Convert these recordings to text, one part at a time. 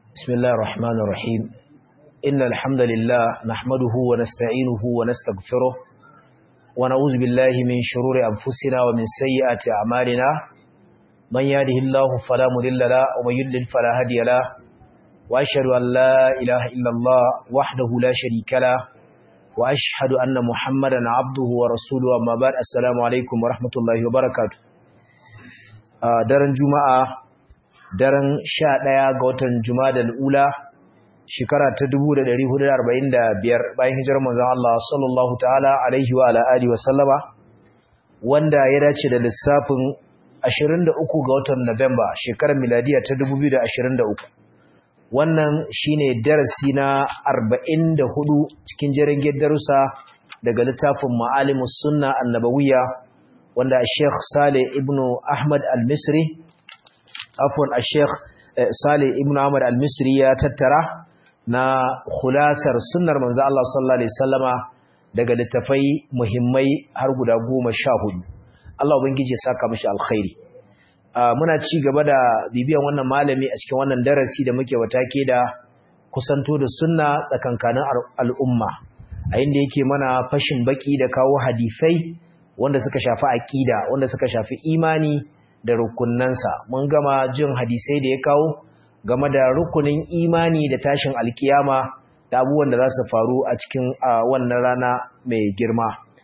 بسم الله الرحمن الرحيم إن الحمد لله نحمده ونستعينه ونستغفره ونعوذ بالله من شرور أنفسنا ومن سيئات أعمالنا من يهده الله فلا مضل له ومن يضلل فلا هادي له وأشهد أن لا إله إلا الله وحده لا شريك له وأشهد أن محمدا عبده ورسوله أما بعد السلام عليكم ورحمة الله وبركاته daren juma'a daren sha ɗaya ga watan juma'a ula shekara ta 1445 bayan hijirar manzon Allah sallallahu ta'ala alaihi wa ala alihi wa sallama wanda ya dace da lissafin 23 ga watan Nuwamba shekarar miladiya ta 2023 wannan shine darasi na 44 cikin jerin darussa daga littafin Ma'alimus Sunna Annabawiyya wanda Sheikh Saleh ibn Ahmad Al-Misri afwan Sheikh Saleh ibn Ahmad Al-Misri ya tattara na khulasar sunnar manzo Allah sallallahu alaihi wasallama daga littafai muhimmai har guda 14 Allah ubangiji ya saka mishi alkhairi muna ci gaba da bibiyan wannan malami a cikin wannan darasi da muke watake da kusanto da sunna tsakankanin al'umma a inda yake mana fashin baki da kawo hadisai wanda suka shafi aqida wanda suka shafi imani da rukunnansa mun gama jin hadisai da ya kawo game da rukunin imani da tashin alkiyama da abubuwan da za su faru a cikin wannan rana mai girma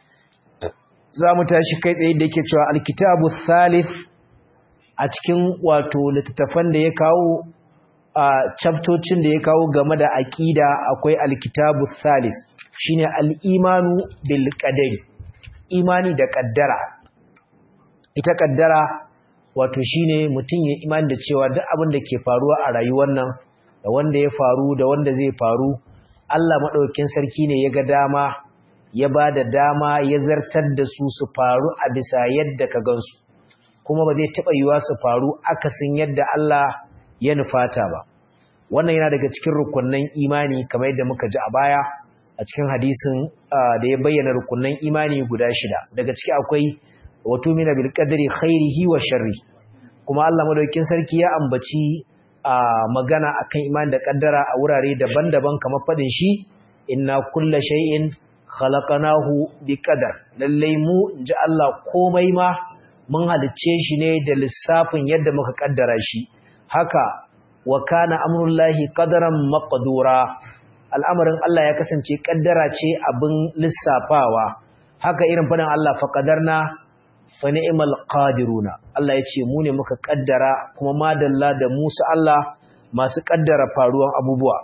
za mu tashi kai tsaye da yake cewa alkitabu thalith a cikin wato littattafan da ya kawo a chaptocin da ya kawo game da aqida akwai alkitabu thalith shine al-imanu bil qadari imani da kaddara ita kaddara wato shine mutum ya imani da cewa duk abin da ke faruwa a rayuwar nan da wanda ya faru da wanda zai faru Allah madaukakin sarki ne ya ga dama ya ba da dama ya zartar da su su faru a bisa yadda ka gansu kuma ba zai taɓa yiwa su faru akasin yadda Allah ya nufata ba wannan yana daga cikin rukunnan imani kamar yadda muka ji a baya a cikin hadisin da ya bayyana rukunnan imani guda shida daga ciki akwai wato mina bil qadri khairihi wa sharri kuma Allah madaukakin sarki ya ambaci magana akan imani da kaddara a wurare daban-daban kamar fadin shi inna kulla shay'in khalaqnahu biqadar lalle mu inji Allah komai ma mun halicce shi ne da lissafin yadda muka kaddara shi haka wa kana amrullahi qadaran maqdura al'amarin Allah ya kasance kaddara ce abin lissafawa haka irin fadin Allah fa qadarna fa ni'mal qadiruna Allah ya ce mu ne muka kaddara kuma madalla da Musa Allah masu kaddara faruwan abubuwa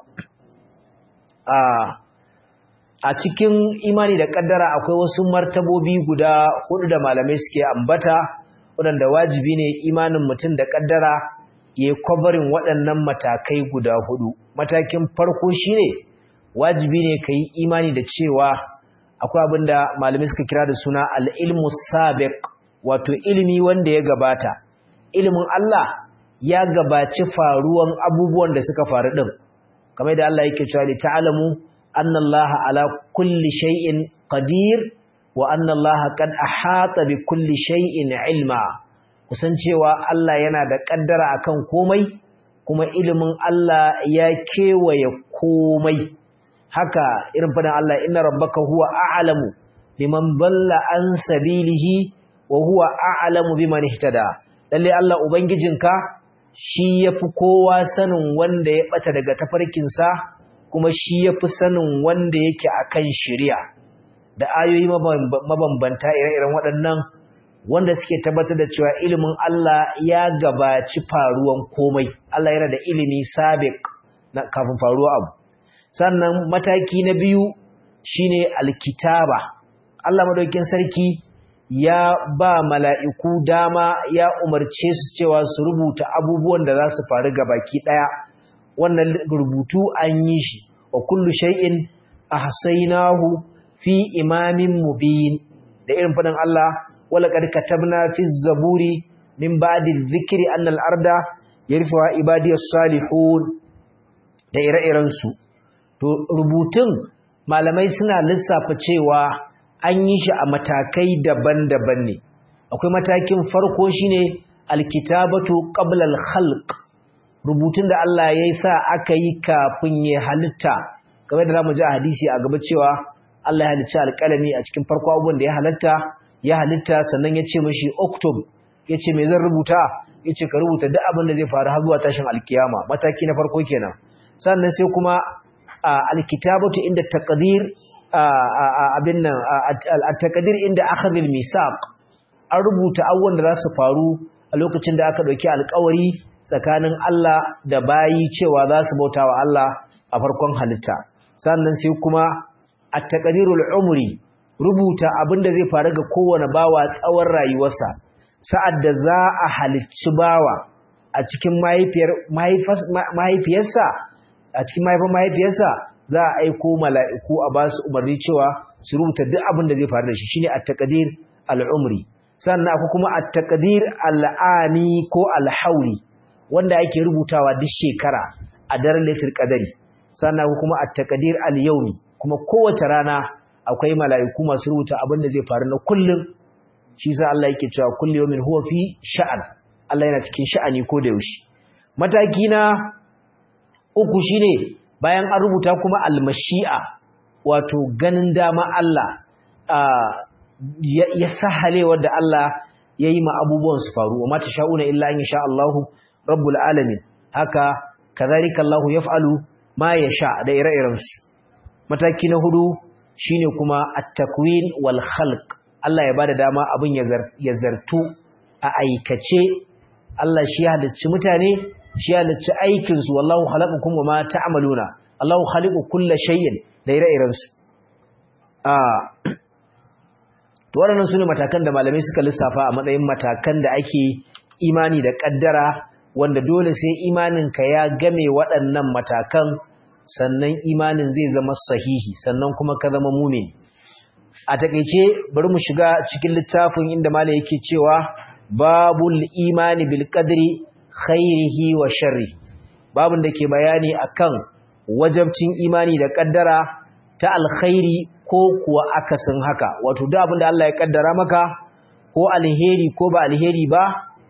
a a cikin imani da kaddara akwai wasu martabobi guda hudu da malamai suke ambata waɗanda wajibi ne imanin mutum da kaddara ya yi kwabarin waɗannan matakai guda hudu matakin farko shine wajibi ne ka yi imani da cewa akwai abin da malamai suka kira da suna al'ilmu sabiq wato ilimi wanda ya gabata ilimin Allah ya gabaci faruwan abubuwan da suka faru ɗin kamar da Allah yake cewa ta'alamu أن الله على كل شيء قدير وأن الله قد أحاط بكل شيء علما kusan cewa Allah yana da kaddara akan komai kuma ilimin Allah ya kewaye komai haka irin fadan Allah inna rabbaka huwa a'lamu biman dalla an sabilihi wa huwa a'lamu biman ihtada lalle Allah ubangijinka shi yafi kowa sanin wanda ya bata daga tafarkinsa kuma shi ya fi sanin wanda yake a kan shirya da ayoyi mabambanta ire-iren waɗannan wanda suke tabbatar da cewa ilimin Allah ya gabaci faruwan komai Allah yana da ilimi sabiq na kafin faruwa abu sannan mataki na biyu shine alkitaba Allah madaukakin sarki ya ba mala'iku dama ya umarce su cewa su rubuta abubuwan da za su faru gabaki ɗaya wannan rubutu an yi shi wa kullu shay'in ahsaynahu fi imamin mubin da irin fadin Allah wala qad katabna fi zaburi min ba'di dhikri anna al-arda yarfa ibadiyas salihun da ire-iren su to rubutun malamai suna lissafa cewa an yi shi a matakai daban-daban ne akwai matakin farko shine alkitabatu qabla al-khalq rubutun da Allah ya yi sa aka yi kafin ya halitta kamar da zamu ji a hadisi a gaba cewa Allah ya halicci alƙalami a cikin farko abubuwan da ya halitta ya halitta sannan ya ce mashi oktob ya ce me zan rubuta ya ce ka rubuta duk abin da zai faru har zuwa tashin alkiyama mataki na farko kenan sannan sai kuma alkitabatu inda taqdir abin nan at-taqdir inda akhadh al-misaq an rubuta abubuwan da za su faru a lokacin da aka dauki alƙawari tsakanin Allah da bayi cewa za su bauta wa Allah a farkon halitta sannan sai kuma at-taqdirul umri rubuta abin da zai faru ga kowane bawa tsawon rayuwarsa sa'ad da za a halicci bawa a cikin mahaifiyarsa a cikin mahaifin mahaifiyarsa za a aiko mala'iku a ba su umarni cewa su rubuta duk abin da zai faru da shi shine at-taqdir al-umri sannan akwai kuma at-taqdir al-ani ko al-hawli wanda ake rubutawa duk shekara a daren lailatul qadari sannan akwai kuma at-taqdir al-yawmi kuma kowace rana akwai mala'iku masu rubuta abin da zai faru na kullum shi sa Allah yake cewa kullu yawmin huwa fi sha'an Allah yana cikin sha'ani ko da yaushe mataki na uku shine bayan an rubuta kuma almashi'a wato ganin dama Allah ya sahale wanda Allah ya yi ma abubuwan su faru wa mata sha'una illa an sha Allahu rabbul alamin haka kazalika Allahu yaf'alu ma yasha da ire-iren su mataki na hudu shine kuma at-takwin wal khalq Allah ya bada dama abin ya zartu a aikace Allah shi ya halicci mutane shi ya halicci aikin su wallahu khalaqakum wama ta'maluna Allahu khaliqu kulli shay'in da ire-iren su ah to waɗannan sune matakan da malamai suka lissafa a matsayin matakan da ake imani da kaddara wanda dole sai imanin ka ya game waɗannan matakan sannan imanin zai zama sahihi sannan kuma ka zama mumin a takeice bari mu shiga cikin littafin inda malai yake cewa babul imani bil qadri khairihi wa sharri babun da ke bayani akan wajabcin imani da kaddara ta alkhairi ko kuwa akasin haka wato duk abin da Allah ya kaddara maka ko alheri ko ba alheri ba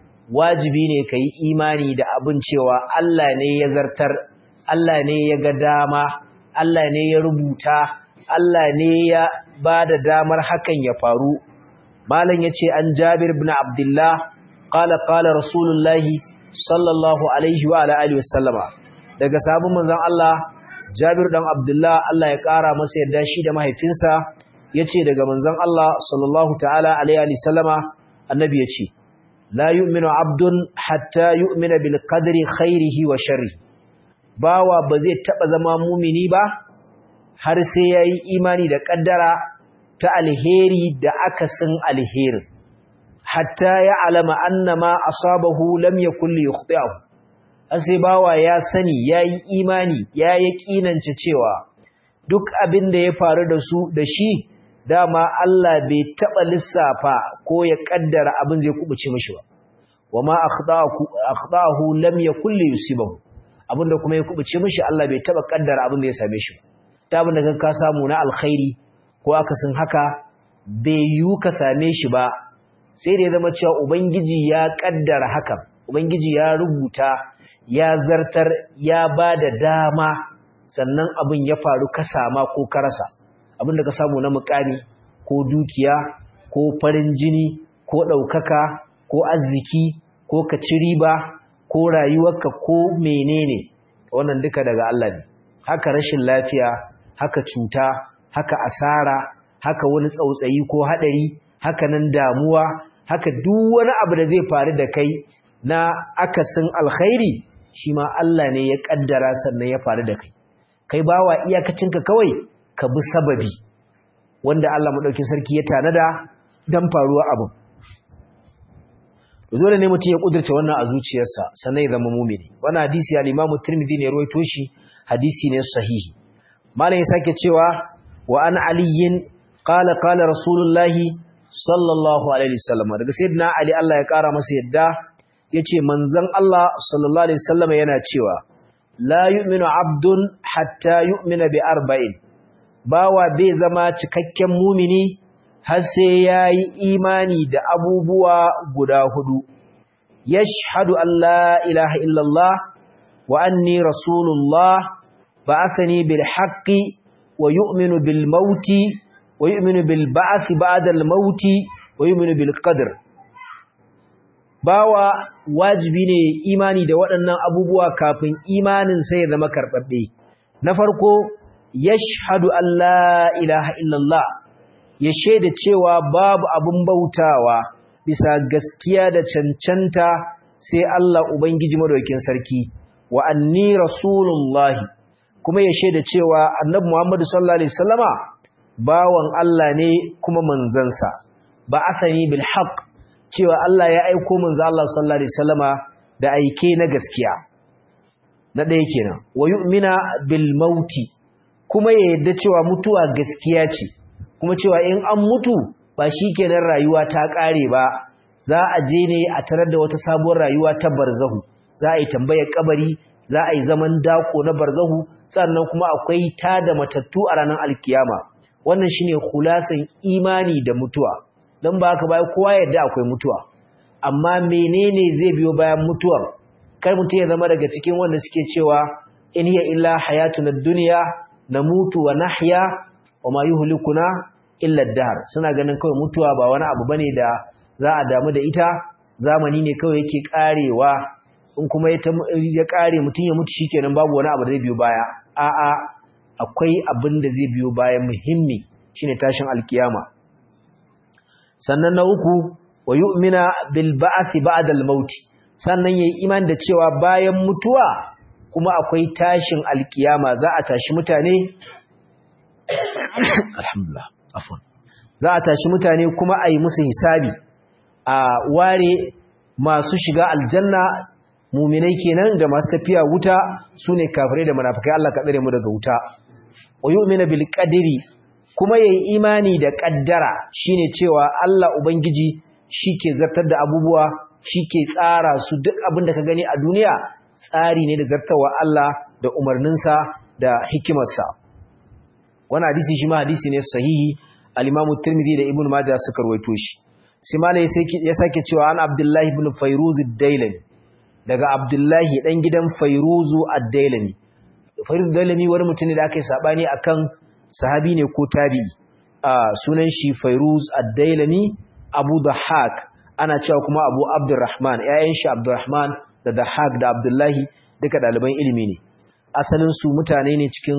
wajibi ne kai imani da abin cewa Allah ne ya zartar Allah ne ya ga dama Allah ne ya rubuta Allah ne ya ba da damar hakan ya faru malam yace an Jabir ibn Abdullah qala qala rasulullahi sallallahu alaihi wa ala alihi wasallama daga sabon manzon Allah Jabir dan Abdullah Allah ya kara masa yarda shi da mahaifinsa yace daga manzon Allah sallallahu ta'ala alaihi wasallama annabi yace la yu'minu abdun hatta yu'mina bil qadri khairihi wa sharrihi bawa ba zai taba zama mumini ba har sai yayi imani da kaddara ta alheri da akasin alheri hatta ya alama annama asabahu lam yakul yukhti'ahu sai bawa ya sani yayi imani ya yakinance cewa duk abin da ya faru da su da shi dama Allah bai taba lissafa ko ya kaddara abin zai kubuce mishi ba wama akhta'ahu akhta'ahu lam yakul yusibahu abinda kuma ya kubuce mishi Allah bai taba kaddara abin da ya same shi ta abin da ka samu na alkhairi ko akasin haka bai yu ka same shi ba sai da ya zama cewa ubangiji ya kaddara hakan ubangiji ya rubuta ya zartar ya ba da dama sannan abin ya faru ka sama ko ka rasa abin da ka samu na mukami ko dukiya ko farin jini ko ɗaukaka ko arziki ko ka ci riba ko rayuwarka ko menene wannan duka daga Allah ne haka rashin lafiya haka cuta haka asara haka wani tsautsayi ko hadari haka nan damuwa haka duk wani abu da zai faru da kai na akasin alkhairi shi ma Allah ne ya kaddara sannan ya faru da kai kai bawa iyakacinka kawai ka bi sababi wanda Allah madaukakin sarki ya tanada dan faruwa abu dole ne mutum ya kudurta wannan a zuciyarsa sannan ya zama mumini wannan hadisi al-Imam Tirmidhi ne rawaito shi hadisi ne sahihi malam ya sake cewa wa an aliyin qala qala rasulullahi sallallahu alaihi wasallam daga sayyidina ali Allah ya kara masa yadda yace manzon Allah sallallahu alaihi wasallam yana cewa la yu'minu abdun hatta yu'mina bi arba'in bawa bai zama cikakken mumini har sai yayi imani da abubuwa guda hudu yashhadu an la ilaha illallah wa anni rasulullah ba'athani bil haqqi wa yu'minu bil mauti wa yu'minu bil ba'thi ba'da al mauti wa yu'minu bil qadr bawa wajibi ne imani da waɗannan abubuwa kafin imanin sai ya zama karɓaɓɓe na farko yashhadu an la ilaha illallah ya shaida cewa babu abun bautawa bisa gaskiya da cancanta sai Allah ubangiji madaukakin sarki wa anni rasulullahi kuma ya shaida cewa annabi Muhammad sallallahu alaihi wasallama bawan Allah ne kuma manzansa ba asani bil haqq cewa Allah ya aiko manzo Allah sallallahu alaihi wasallama da aike na gaskiya na ɗaya kenan wa yu'mina bil mauti kuma ya yarda cewa mutuwa gaskiya ce kuma cewa in an mutu ba shikenan rayuwa ta ƙare ba za a je ne a tarar da wata sabuwar rayuwa ta barzahu za a yi tambayar kabari za a yi zaman dako na barzahu sannan kuma akwai tada matattu a ranar alkiyama wannan shine khulasan imani da mutuwa don ba haka bayan kowa yadda akwai mutuwa amma menene zai biyo bayan mutuwar kar mutum ya zama daga cikin wanda suke cewa in hiya illa hayatun ad-dunya namutu wa nahya wa ma yuhlikuna illa ad-dahr suna ganin kawai mutuwa ba wani abu bane da za a damu da ita zamani ne kawai yake karewa in kuma ya kare mutum ya mutu shikenan babu wani abu da zai biyo baya a'a akwai abin da zai biyo bayan muhimmi shine tashin alkiyama sannan na uku wa yu'mina bil ba'thi ba'da al maut sannan yayi iman da cewa bayan mutuwa kuma akwai tashin alkiyama za a tashi mutane alhamdulillah afwan za a tashi mutane kuma ayi musu hisabi a ware masu shiga aljanna muminai kenan da masu tafiya wuta sune kafirai da munafikai Allah ka tsare mu daga wuta wa yu'mina bil qadri kuma yayi imani da kaddara shine cewa Allah ubangiji shike zartar da abubuwa shike tsara su duk abin da ka gani a duniya tsari ne da zartawa Allah da umarninsa da hikimarsa wannan hadisi shi ma hadisi ne sahihi al-Imam Tirmidhi da Ibn Majah suka rawaito shi sai malai ya sake cewa an Abdullah ibn Fayruz ad-Dailami daga Abdullahi dan gidan Fayruzu ad-Dailami Fayruz ad-Dailami wani mutum ne da aka yi sabani akan sahabi ne ko tabi'i sunan shi Fairuz Ad-Dailami Abu Dahhak ana cewa kuma Abu Abdurrahman ƴaƴan shi Abdurrahman da Dahhak da Abdullahi duka ɗaliban ilimi ne asalin su mutane ne cikin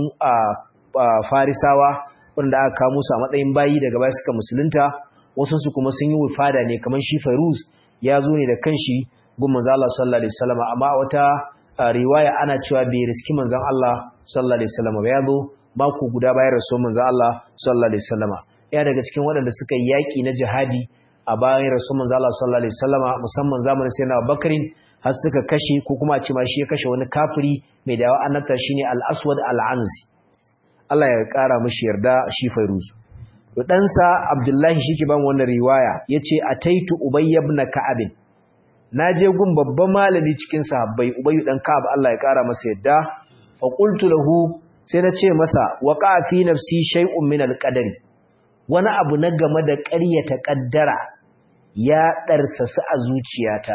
Farisawa wanda aka kawo musu a matsayin bayi daga baya suka musulunta wasu su kuma sun yi wifada ne kamar shi Fairuz ya zo ne da kanshi gun manzo Allah sallallahu alaihi wasallam amma wata riwaya ana cewa bai riski manzon Allah sallallahu alaihi wasallam ba ya zo mako guda bayan rasuwar manzo Allah sallallahu alaihi wasallama ya daga cikin waɗanda suka yi yaki na jihadi a bayan rasuwar manzo Allah sallallahu alaihi wasallama musamman zamanin sayyidina Abubakar har suka kashe ko kuma a ce ma shi ya kashe wani kafiri mai dawa annabta shine Al-Aswad Al-Anzi Allah ya kara mishi yarda shi Fairuz to dan sa Abdullahi shike ban wannan riwaya yace ataitu Ubay ibn Ka'ab naje gun babban malami cikin sahabbai Ubay dan Ka'ab Allah ya kara masa yarda fa qultu lahu sai na ce masa waƙa fi nafsi shay'un min alqadari wani abu na game da ƙaryata ƙaddara ya ɗarsasu a zuciyata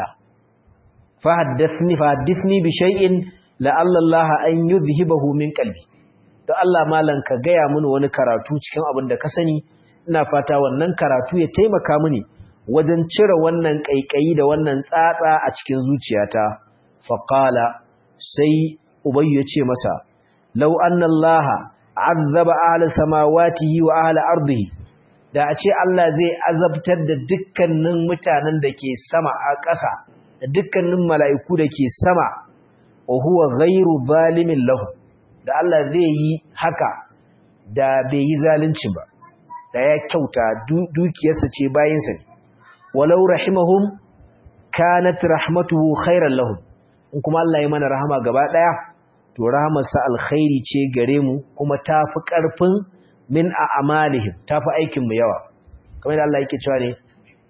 fa haddathni fa haddathni bi shay'in la'alla Allah an yuzhibahu min qalbi to Allah malan ka gaya mini wani karatu cikin abin da ka sani ina fata wannan karatu ya taimaka mini wajen cire wannan kaikayi da wannan tsatsa a cikin zuciyata fa qala sai ubayyu ya ce masa lau annallaha azaba ahli samawatihi wa ahli ardihi da a ce Allah zai azabtar da dukkanin mutanen da ke sama a ƙasa da dukkanin mala'iku da ke sama wa huwa ghairu zalimin lahu da Allah zai yi haka da bai yi zalunci ba da ya kyauta dukiyarsa ce bayinsa ne walau rahimahum kanat rahmatuhu khairan lahum in kuma Allah ya mana rahama gaba daya to rahamarsa alkhairi ce gare mu kuma tafi karfin min a amalihim tafi aikin mu yawa kamar da Allah yake cewa ne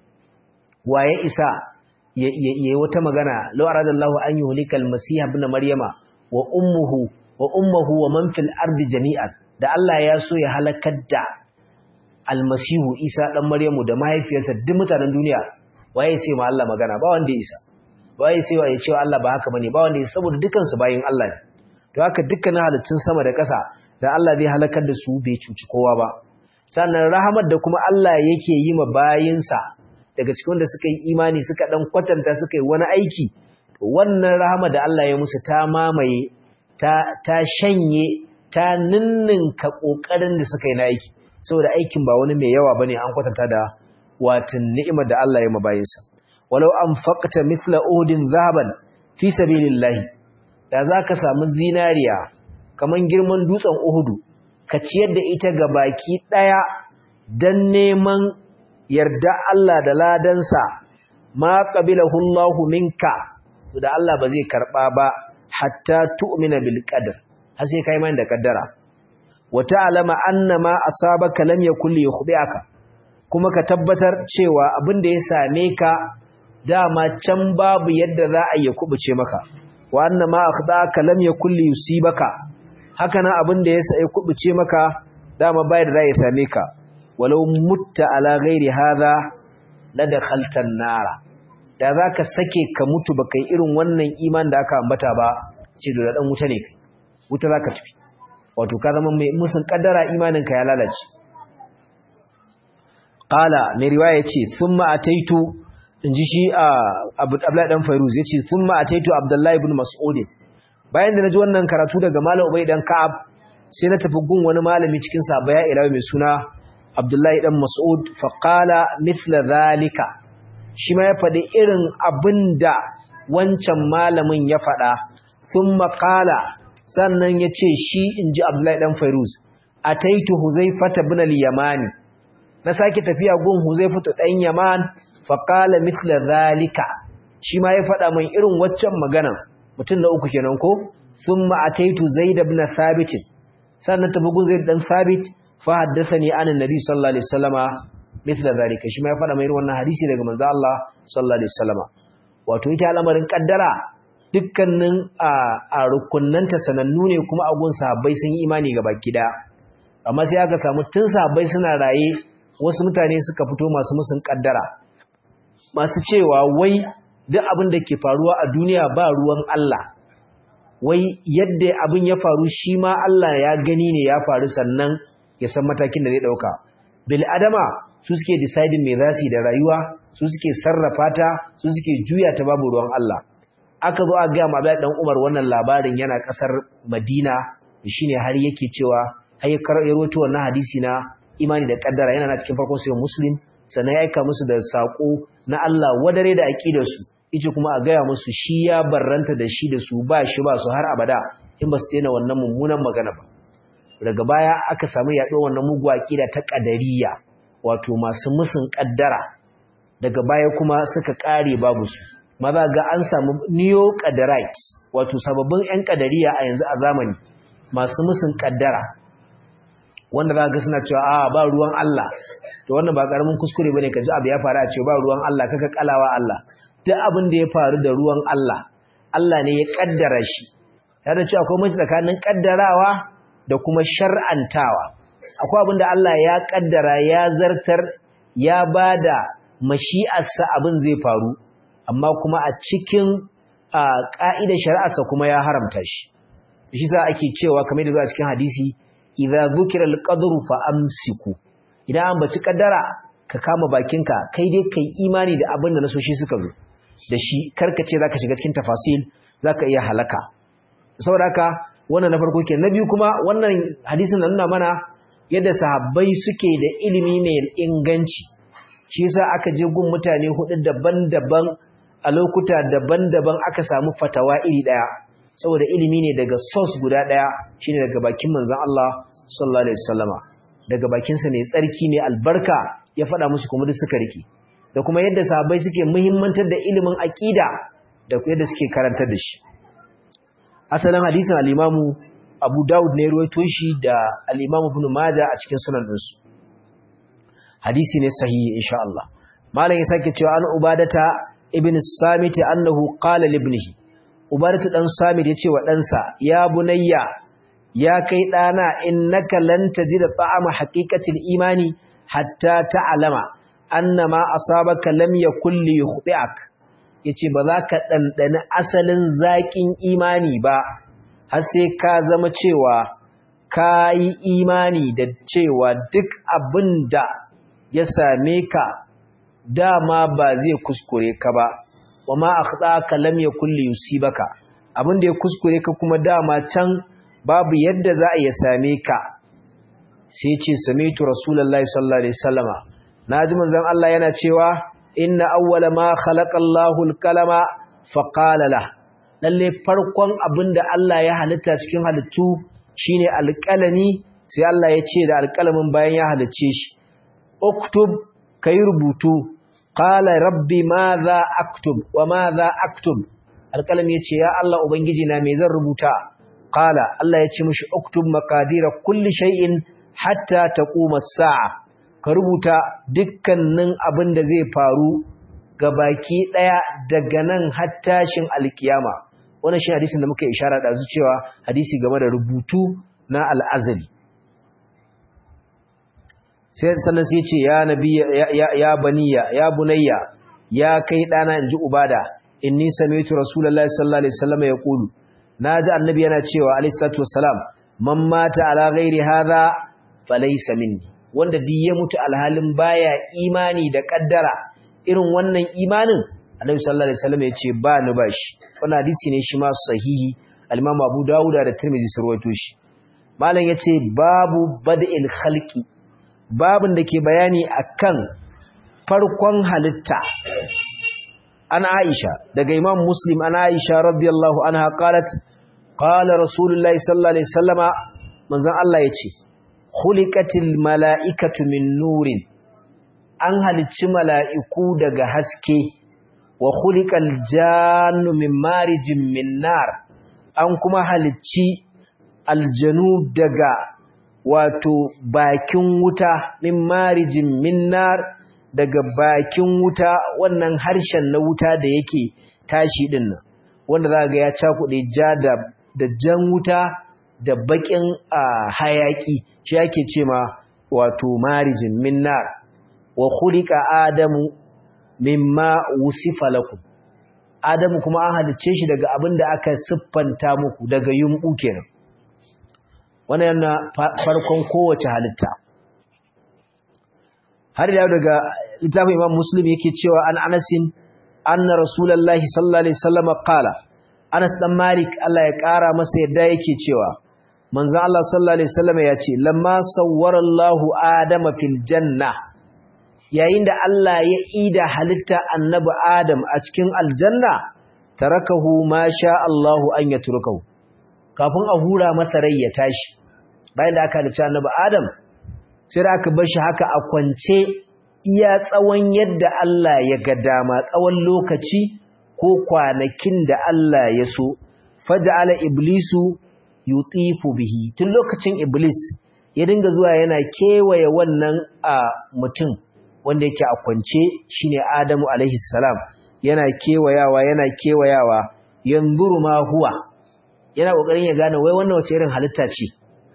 waye isa yayi wata magana law aradallahu an yuhlikal masih ibn maryama wa ummuhu wa ummuhu wa man fil ardi jami'an da Allah ya so ya halakar da almasihu isa dan maryamu da mahaifiyarsa duk mutanen duniya waye sai ma Allah magana ba wanda ya isa ba ya sai ya cewa Allah ba haka bane ba wanda ya saboda dukan su bayin Allah ne to haka dukkanin halittun sama da ƙasa da Allah zai halakar da su bai cuci kowa ba sannan rahamar da kuma Allah yake yi ma bayinsa daga cikin wanda suka yi imani suka dan kwatanta suka yi wani aiki wannan rahama da Allah ya musu ta mamaye ta ta shanye ta ninninka kokarin da suka yi na aiki saboda aikin ba wani mai yawa bane an kwatanta da watan ni'imar da Allah ya mabayinsa walau anfaqta mithla udin zahaban fi sabilillahi da zaka samu zinariya kaman girman dutsen Uhudu ka ciyar da ita ga baki daya dan neman yarda Allah da ladansa ma qabilahu Allahu minka da Allah ba zai karba ba hatta tu'mina bil qadr har sai kai mai da kaddara wa ta'lama anna ma asabaka lam yakul yukhdi'aka kuma ka tabbatar cewa abin da ya same ka dama can babu yadda za a yi kubuce maka wa anna ma akhdaka lam yakul yusibaka haka nan abin da ya sa ya kubuce maka dama bai da ya same ka walau mutta ala ghairi hadha la dakhalta an-nara da zaka sake ka mutu baka irin wannan iman da aka ambata ba ce da dan wuta ne wuta zaka tafi wato ka zama mai musun kaddara imanin ka ya lalace qala mai riwaya yace thumma ataitu inji shi Abdullahi dan Fairuz yace thumma ataitu Abdullahi ibn Mas'ud bayan da naji wannan karatu daga Malam Ubay dan Ka'ab sai na tafi gun wani malami cikin sabaya ilawi mai suna Abdullahi dan Mas'ud fa qala mithla zalika shi ma ya faɗi irin abinda wancan malamin ya faɗa thumma qala sannan yace shi inji Abdullahi dan Fairuz ataitu Huzaifata ibn al-Yamani na sake tafiya gun Huzaifatu dan Yaman fa qala mithla zalika shi ma ya faɗa min irin waccan magana mutum na uku kenan ko thumma ataitu Zaid ibn Thabit sannan tafi gun Zaid dan Thabit fa haddathani an annabi sallallahu alaihi wasallama mithla zalika shi ma ya faɗa mai irin wannan hadisi daga manzo Allah sallallahu alaihi wasallama wato ita al'amarin kaddara dukkanin a rukunnanta sanannu ne kuma a gun sahabbai sun yi imani ga baki daya amma sai aka samu tun sahabbai suna raye wasu mutane suka fito masu musun kaddara masu cewa wai duk abin da ke faruwa a duniya ba ruwan Allah wai yadda abin ya faru shi ma Allah ya gani ne ya faru sannan ya san matakin da zai dauka bil adama su suke deciding me za su yi da rayuwa su suke sarrafa ta su suke juya ta babu ruwan Allah aka zo a ga ma Abdullahi dan Umar wannan labarin yana kasar Madina shine har yake cewa har ya rawaito wannan hadisi na imani da kaddara yana na cikin farkon sahih Muslim sannan ya aika musu da sako na Allah wadare da aqidar su yace kuma a gaya musu shi ya barranta da shi da su ba shi ba su har abada in ba su daina wannan mummunan magana ba daga baya aka samu yaɗo wannan mugu aqida ta qadariyya wato masu musun kaddara daga baya kuma suka kare babu su maza ga an samu neo qadarites wato sababbin ƴan qadariya a yanzu a zamani masu musun kaddara wanda za ga suna cewa a ba ruwan Allah to wannan ba karamin kuskure bane kaji abu ya faru a ce ba ruwan Allah kaka kalawa Allah duk abin da ya faru da ruwan Allah Allah ne ya kaddara shi yana cewa akwai mace tsakanin kaddarawa da kuma shar'antawa akwai abin da Allah ya kaddara ya zartar ya bada mashi'arsa abin zai faru amma kuma a cikin ka'idar shari'arsa kuma ya haramta shi shi sa ake cewa kamar da zuwa cikin hadisi idza dhukira al-qadru fa amsiku idan an baci kaddara ka kama bakinka kai dai kai imani da abin da nasoshi suka zo da shi karkace zaka shiga cikin tafasil zaka iya halaka saboda haka wannan na farko kenan na biyu kuma wannan hadisin nan nuna mana yadda sahabbai suke da ilimi mai inganci shi yasa aka je gun mutane hudu daban-daban a lokuta daban-daban aka samu fatawa iri daya saboda ilimi ne daga source guda daya shine daga bakin manzon Allah sallallahu alaihi wasallama daga bakin sa mai tsarki mai albarka ya faɗa musu kuma duk suka rike da kuma yadda sahabbai suke muhimmantar da ilimin aqida da yadda suke karantar da shi asalin hadisin al-Imamu Abu Dawud ne ruwaito shi da al-Imamu Ibn Majah a cikin sunan dinsu hadisi ne sahihi insha Allah malam ya sake cewa an ubadata ibn samit annahu qala li ibnihi ubadatu dan samit yace wa ɗansa ya bunayya ya kai dana innaka lan tajida ta'ama haqiqatil imani hatta ta'lama annama asabaka lam yakul li yukhti'ak yace ba za ka ɗanɗani asalin zaƙin imani ba har sai ka zama cewa ka yi imani da cewa duk abin da ya same ka dama ba zai kuskure ka ba wa ma akhtaka lam yakul yusibaka abin da ya kuskure ka kuma dama can babu yadda za a ya same ka sai ce samitu rasulullahi sallallahu alaihi wasallama naji manzon Allah yana cewa inna awwala ma khalaqa Allahu al-kalama fa qala la lalle farkon abinda Allah ya halitta cikin halittu shine alƙalami sai Allah ya ce da alƙalamin bayan ya halicce shi uktub kai rubutu qala rabbi madha aktub wa madha aktub alƙalami ya ce ya Allah ubangiji na me zan rubuta qala Allah ya ce mishi uktub maqadira kulli shay'in hatta taquma as-sa'a ka rubuta dukkanin abin da zai faru ga baki daya daga nan har tashin alkiyama wannan shi hadisin da muka ishara da cewa hadisi game da rubutu na al'azali sai sannan sai ce ya nabi ya ya baniya ya bunayya ya kai dana inji ubada inni sami'tu rasulullahi sallallahu alaihi wasallam yaqulu naji annabi yana cewa alaihi salatu wassalam man mata ala ghairi hadha falaysa minni wanda duk ya mutu alhalin baya imani da kaddara irin wannan imanin Annabi sallallahu alaihi wasallam yace ba ni bashi wannan hadisi ne shi ma sahihi al-Imam Abu Dawud da Tirmidhi sun rawaito shi malam yace babu bad'il khalqi babin da ke bayani akan farkon halitta an Aisha daga Imam Muslim an Aisha radiyallahu anha qalat qala Rasulullahi sallallahu alaihi wasallama manzon Allah yace khuliqatil mala'ikatu min nurin an halicci mala'iku daga haske wa khuliqal jannu min marijin min nar an kuma halicci aljanu daga wato bakin wuta min marijin min nar daga bakin wuta wannan harshen na wuta da yake tashi din nan wanda za ga ya cakuɗe ja da da jan wuta da bakin hayaki shi yake ce ma wato marijin min nar wa khuliqa adamu mimma wusifa lakum adamu kuma an halicce shi daga abin da aka siffanta muku daga yumbu kenan wannan yana farkon kowace halitta har da daga littafin imam muslim yake cewa an anasin anna rasulullahi sallallahu alaihi wasallam qala anas dan malik Allah ya kara masa yadda yake cewa manzon Allah sallallahu alaihi wasallam ya ce lamma sawwara Allahu adama fil janna yayin da Allah ya ida halitta annabi Adam a cikin aljanna tarakahu ma sha Allahu an yatrukahu kafin a hura masa rai ya tashi bayan da aka halitta annabi Adam sai da aka bar shi haka a kwance iya tsawon yadda Allah ya ga dama tsawon lokaci ko kwanakin da Allah ya so faja'ala iblisu yutifu bihi tun lokacin iblis ya dinga zuwa yana kewaye wannan a mutum wanda yake a kwance shine Adamu alaihi salam yana kewayawa yana kewayawa yanzuru ma huwa yana kokarin ya gane wai wannan wace irin halitta ce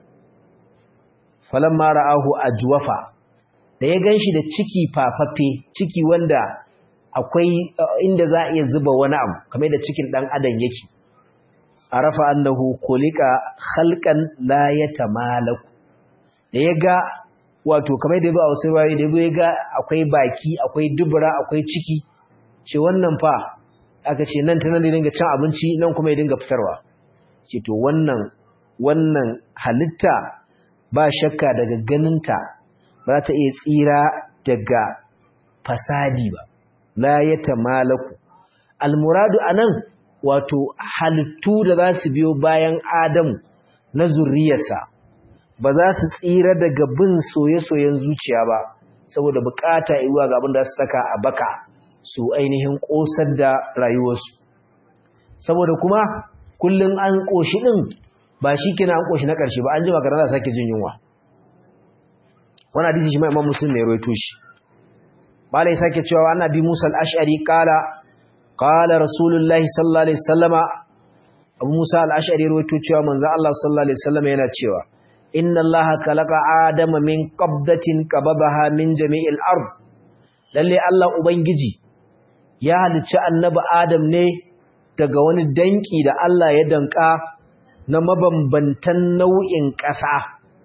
falamma ra'ahu ajwafa da ya ganshi da ciki fafaffe ciki wanda akwai inda za a iya zuba wani abu kamar da cikin dan adam yake arafa annahu khuliqa khalqan la yatamalaku da ya ga wato kamar da ya ba a wasu rayu da ya ga akwai baki akwai dubura akwai ciki ce wannan fa aka ce nan ta nan da dinga cin abinci nan kuma ya dinga fitarwa ce to wannan wannan halitta ba shakka daga ganinta ba ta iya tsira daga fasadi ba la ya tamalaku almuradu anan wato halittu da za su biyo bayan adamu na zurriyarsa ba za su tsira daga bin soye-soyen zuciya ba saboda bukata iwa ga abin da su saka a baka su ainihin kosar da rayuwarsu saboda kuma kullum an koshi din ba shi kina an koshi na karshe ba an ji magana za sake jin yunwa wani hadisi shi ma imam muslim ne rawaito shi malai sake cewa annabi Musa al-Ash'ari kala qala rasulullahi sallallahu alaihi wasallama abu Musa al-Ash'ari rawaito cewa manzo Allah sallallahu alaihi wasallama yana cewa inna Allah khalaqa adama min qabdatin qababaha min jami'il ard lalle Allah ubangiji ya halicci annabi Adam ne daga wani danki da Allah ya danka na mabambantan nau'in ƙasa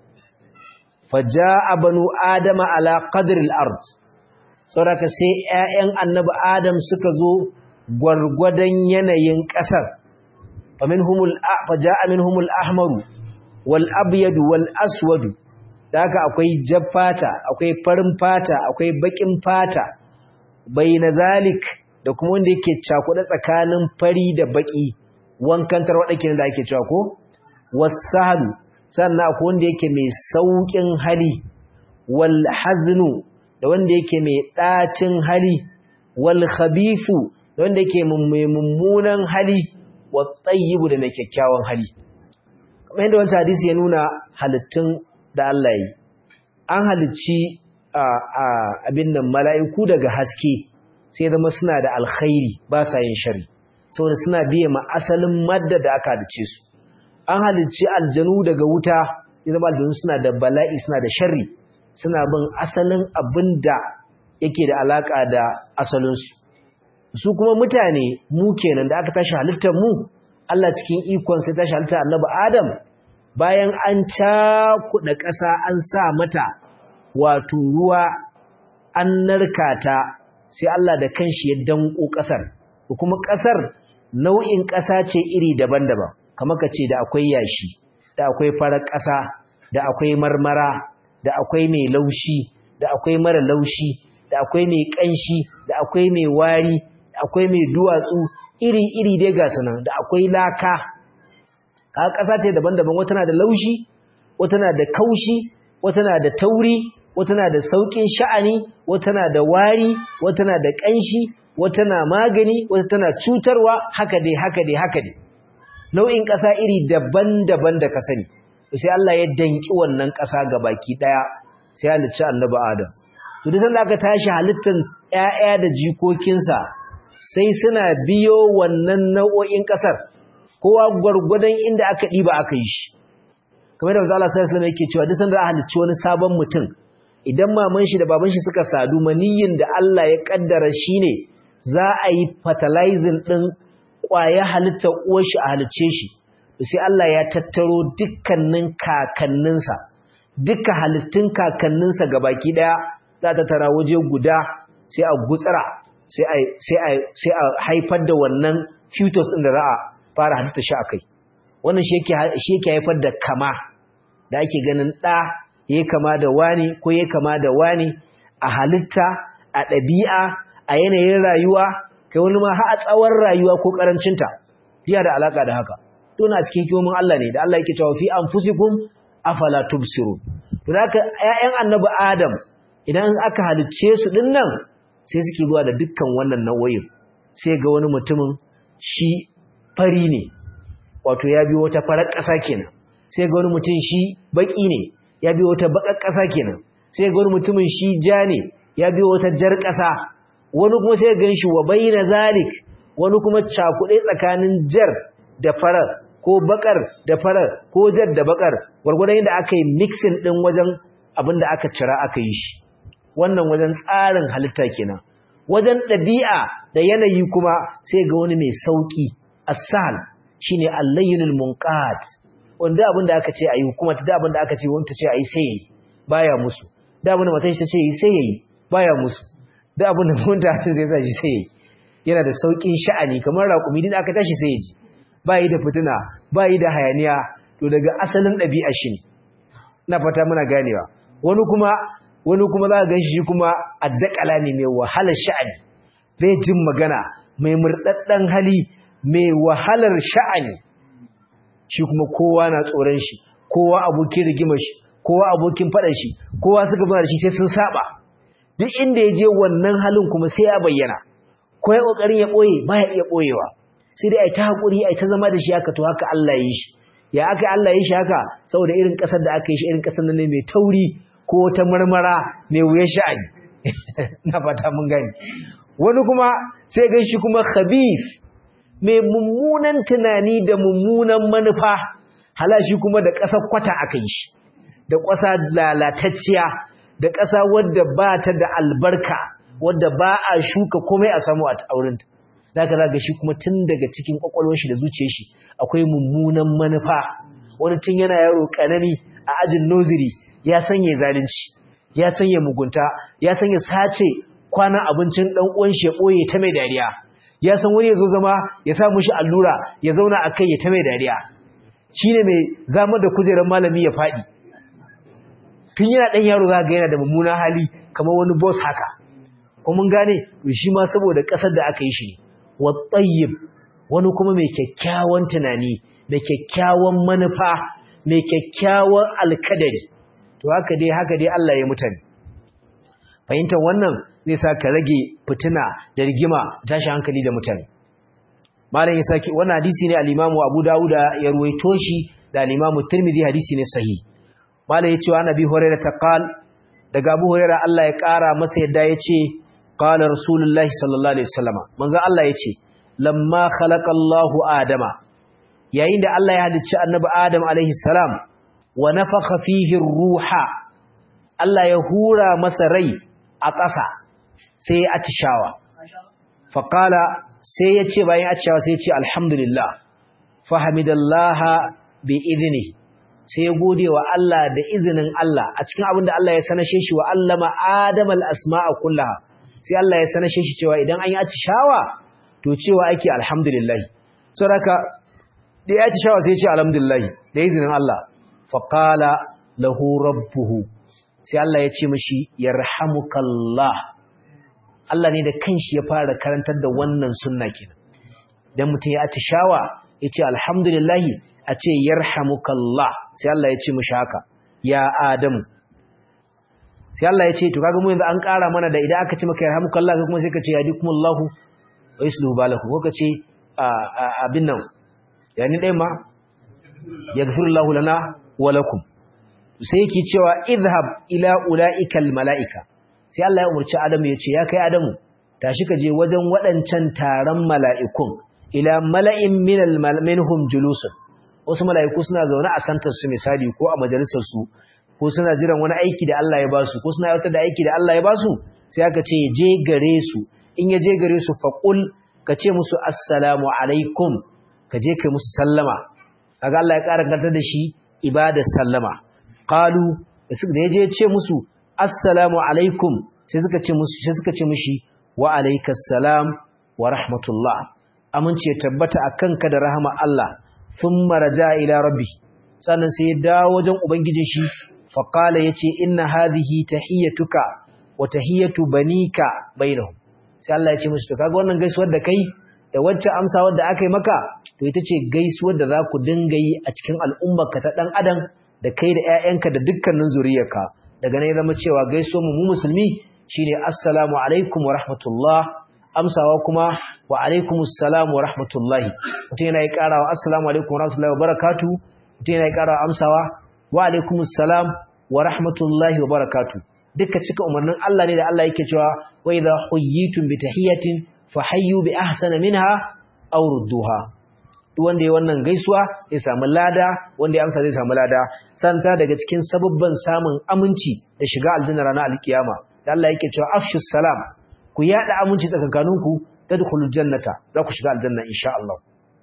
faja'a banu adama ala qadri al-ard saboda sai ƴaƴan annabi Adam suka zo gwargwadon yanayin ƙasar faminhumul faja'a minhumul ahmaru wal abyadu wal aswadu da haka akwai jaffata akwai farin fata akwai bakin fata bayna zalik da kuma wanda yake cakuɗa tsakanin fari da baki wankan tarwada kenan da ake cewa ko wasahlu sannan akwai wanda yake mai saukin hali wal haznu da wanda yake mai dacin hali wal khabithu da wanda yake mai mummunan hali wat tayyibu da mai kyakkyawan hali kamar yadda wancan hadisi ya nuna halittun da Allah yi an halicci abin nan mala'iku daga haske sai zama suna da alkhairi ba sa yin shari saboda suna biye ma asalin madda da aka halicce su an halicci aljanu daga wuta ya zama aljanu suna da bala'i suna da shari suna bin asalin abin da yake da alaka da asalinsu su kuma mutane mu kenan da aka tashi halittar mu Allah cikin ikon sai tashi halittar annabi Adam bayan an cakuɗa ƙasa an sa mata wato ruwa an narka ta sai Allah da kanshi ya danko ƙasar kuma ƙasar nau'in ƙasa ce iri daban-daban kamar ka ce da akwai yashi da akwai farar ƙasa da akwai marmara da akwai mai laushi da akwai mara laushi da akwai mai ƙanshi da akwai mai wari da akwai mai duwatsu iri-iri dai ga sanan da akwai laka ka ƙasa ce daban-daban wata na da laushi wata na da kaushi wata na da tauri wata na da sauƙin sha'ani wata na da wari wata na da ƙanshi wata na magani wata tana cutarwa haka dai haka dai haka dai nau'in ƙasa iri daban-daban da ka sani sai Allah ya danki wannan ƙasa ga baki ɗaya sai halicci annabi Adam to duk sanda aka tashi halittar ƴaƴa da jikokinsa sai suna biyo wannan nau'o'in ƙasar kowa gwargwadon inda aka ɗiba aka yi shi kamar da Allah sallallahu alaihi yake cewa duk sanda aka halicci wani sabon mutum idan maman shi da baban shi suka sadu maniyin da Allah ya kaddara shine za a yi fertilizing din ƙwaya halittar uwar shi a halicce shi sai Allah ya tattaro dukkanin kakanninsa duka halittun kakanninsa gabaki daya za ta tara waje guda sai a gutsira sai a sai a sai a haifar da wannan fetus din da za a fara halitta shi akai wannan shi yake shi yake haifar da kama da ake ganin da yayi kama da wani ko yayi kama da wani a halitta a ɗabi'a a yanayin rayuwa kai wani ma har a tsawon rayuwa ko karancinta yana da alaka da haka tuna cikin kiyomin Allah ne da Allah yake cewa fi anfusikum afala tubsirun to haka ƴaƴan annabi Adam idan aka halicce su din nan sai suke zuwa da dukkan wannan nau'o'in sai ga wani mutumin shi fari ne wato ya biyo wata farar ƙasa kenan sai ga wani mutum shi baki ne ya biyo wata bakar ƙasa kenan sai ga wani mutumin shi ja ne ya biyo wata jar ƙasa wani kuma sai gan shi wa bayyana zalik wani kuma cakuɗe tsakanin jar da farar ko bakar da farar ko jar da bakar gwargwadon yadda aka yi mixin ɗin wajen abin da aka cira aka yi shi wannan wajen tsarin halitta kenan wajen ɗabi'a da yanayi kuma sai ga wani mai sauƙi asal shine allayyinul munqat wanda abin da aka ce ayi kuma da abin da aka ce wanda ce ayi sai yayi baya musu da abin da matan shi ta ce sai yayi baya musu da abin da wanda zai sa shi sai yayi yana da sauƙin sha'ani kamar raƙumi din aka tashi sai ya ji ba yi da fitina ba yi da hayaniya to daga asalin ɗabi'a shi ne na fata muna ganewa wani kuma wani kuma za ka gan shi kuma addakala ne mai wahalar sha'ani bai jin magana mai murɗaɗɗen hali mai wahalar sha'ani shi kuma kowa na tsoron shi kowa abokin rigimar shi kowa abokin faɗan shi kowa suka bada shi sai sun saba duk inda ya je wannan halin kuma sai ya bayyana ko ya kokarin ya boye baya iya boyewa sai dai ai ta hakuri ai ta zama da shi haka to haka Allah ya yi shi ya aka Allah ya yi shi haka saboda irin kasar da aka yi shi irin kasar nan ne mai tauri ko ta marmara mai wuya sha'ani na fata mun gani wani kuma sai gan shi kuma khabith mai mummunan tunani da mummunan manufa hala shi kuma da ƙasar kwata aka yi shi da ƙasa lalatacciya da ƙasa wadda ba ta da albarka wadda ba a shuka komai a samu a auren ta zaka zaga shi kuma tun daga cikin kwakwalwar shi da zuciyar shi akwai mummunan manufa wani tun yana yaro kanani a ajin noziri ya sanya zalunci ya sanya mugunta ya sanya sace kwanan abincin dan uwan shi ya boye ta mai dariya ya san wani yazo zama ya sa mushi allura ya zauna akai ya ta mai dariya shine mai zama da kujerar malami ya fadi tun yana dan yaro zaka ga yana da mummunan hali kamar wani boss haka ko mun gane to shi ma saboda kasar da aka yi shi ne wa tayyib wani kuma mai kyakkyawan tunani mai kyakkyawan manufa mai kyakkyawan alkadari to haka dai haka dai Allah ya mutane fahimtar wannan zai sa ka rage fitina da rigima tashi hankali da mutane malam ya saki wannan hadisi ne al-Imam Abu Dawud ya ruwaito shi da al-Imam Tirmidhi hadisi ne sahih malam ya ce wa Nabi Hurairah taqal daga Abu Hurairah Allah ya kara masa yadda ya ce qala Rasulullahi sallallahu alaihi wasallam manzo Allah ya ce lamma khalaqa Allahu Adama yayin da Allah ya halicci Annabi Adam alaihi salam wa nafakha fihi ruha Allah ya hura masa rai a ƙasa sai ya atishawa faqala sai ya ce bayan atishawa sai ya ce alhamdulillah fahamidallaha bi idni sai ya gode wa Allah da izinin Allah a cikin abin da Allah ya sanashe shi wa allama Adam al-asma'a kullaha sai Allah ya sanashe shi cewa idan an yi atishawa to cewa ake alhamdulillah saboda da ya atishawa sai ya ce alhamdulillah da izinin Allah faqala lahu rabbuhu sai Allah ya ce mishi yarhamukallah Allah ne da kanshi ya fara karantar da wannan sunna kenan dan mutum ya atishawa ya ce alhamdulillah a ce yarhamukallah sai Allah ya ce mishi haka ya adamu sai Allah ya ce to kaga mu yanzu an ƙara mana da idan aka ce maka yarhamukallah kai kuma sai ka ce yadikumullahu wa yuslihu balakum ko ka ce abin nan yani dai ma yaghfirullahu lana wa lakum sai yake cewa idhhab ila ulaikal malaika sai Allah ya umurci Adamu ya ce ya kai Adamu tashi ka je wajen waɗancan taron mala'ikun ila mala'in minal minhum julusun wasu mala'iku suna zaune a santar su misali ko a majalisar su ko suna jiran wani aiki da Allah ya basu ko suna yawatar da aiki da Allah ya basu sai aka ce je gare su in ya je gare su faqul ka ce musu assalamu alaikum ka je kai musu sallama kaga Allah ya ƙara gantar da shi ibadar sallama qalu da ya je ce musu assalamu alaikum sai suka ce musu sai suka ce mishi wa alaikas salam wa rahmatullah amince tabbata akanka da rahama Allah thumma raja ila rabbi sannan sai ya dawo wajen ubangijin shi fa qala yace inna hadhihi tahiyatuka wa tahiyatu banika bainahum sai Allah ya ce musu to kaga wannan gaisuwar da kai da wacce amsawar da aka yi maka to ita ce gaisuwar da za ku dinga yi a cikin al'ummarka ta dan adam da kai da ƴaƴanka da dukkanin zuriyarka daga nan ya zama cewa gaisuwar mu musulmi shine assalamu alaikum wa rahmatullah amsawa kuma wa alaikumus salam wa rahmatullahi mutum yana yi karawa assalamu alaikum wa rahmatullahi wa barakatuh mutum yana yi karawa amsawa wa alaikumus salam wa rahmatullahi wa barakatuh duka cika umarnin Allah ne da Allah yake cewa wa idha huyyitum bi tahiyatin fahayyu bi ahsana minha aw rudduha duk wanda ya wannan gaisuwa zai samu lada wanda ya amsa zai samu lada santa daga cikin sababban samun aminci da shiga aljanna ranar alkiyama da Allah yake cewa afshus salam ku yada aminci tsakankaninku tadkhulul jannata za ku shiga aljanna insha Allah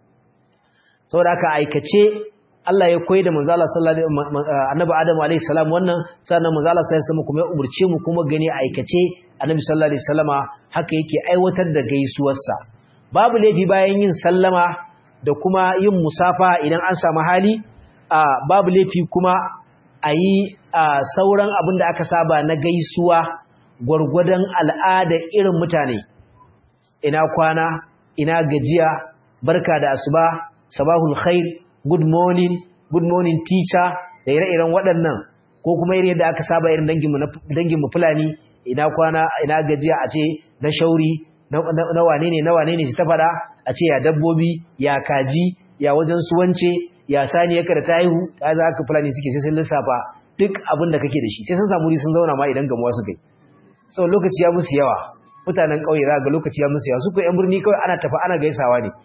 saboda haka aikace Allah ya koyi da manzo Allah sallallahu alaihi annabi Adam alaihi salam wannan sannan manzo Allah sallallahu alaihi wasallam kuma ya umurce mu kuma gani aikace annabi sallallahu alaihi wasallama haka yake aiwatar da gaisuwarsa babu laifi bayan yin sallama da kuma yin musafa idan an samu hali babu laifi kuma a yi sauran abin da aka saba na gaisuwa gwargwadon al'ada irin mutane ina kwana ina gajiya barka da asuba sabahul khair good morning good morning teacher da ire-iren waɗannan ko kuma irin yadda aka saba irin danginmu fulani ina kwana ina gajiya a ce na shauri na wane ne na wane ne su ta faɗa a ce ya dabbobi ya kaji ya wajen suwance ya sani yaka da ta haihu ta za ka fulani suke sai sun lissafa duk abin da kake da shi sai sun samu sun zauna ma idan gamuwa su kai sau lokaci ya musu yawa mutanen ƙauye za ga lokaci ya musu yawa su ko yan birni kawai ana tafi ana gaisawa ne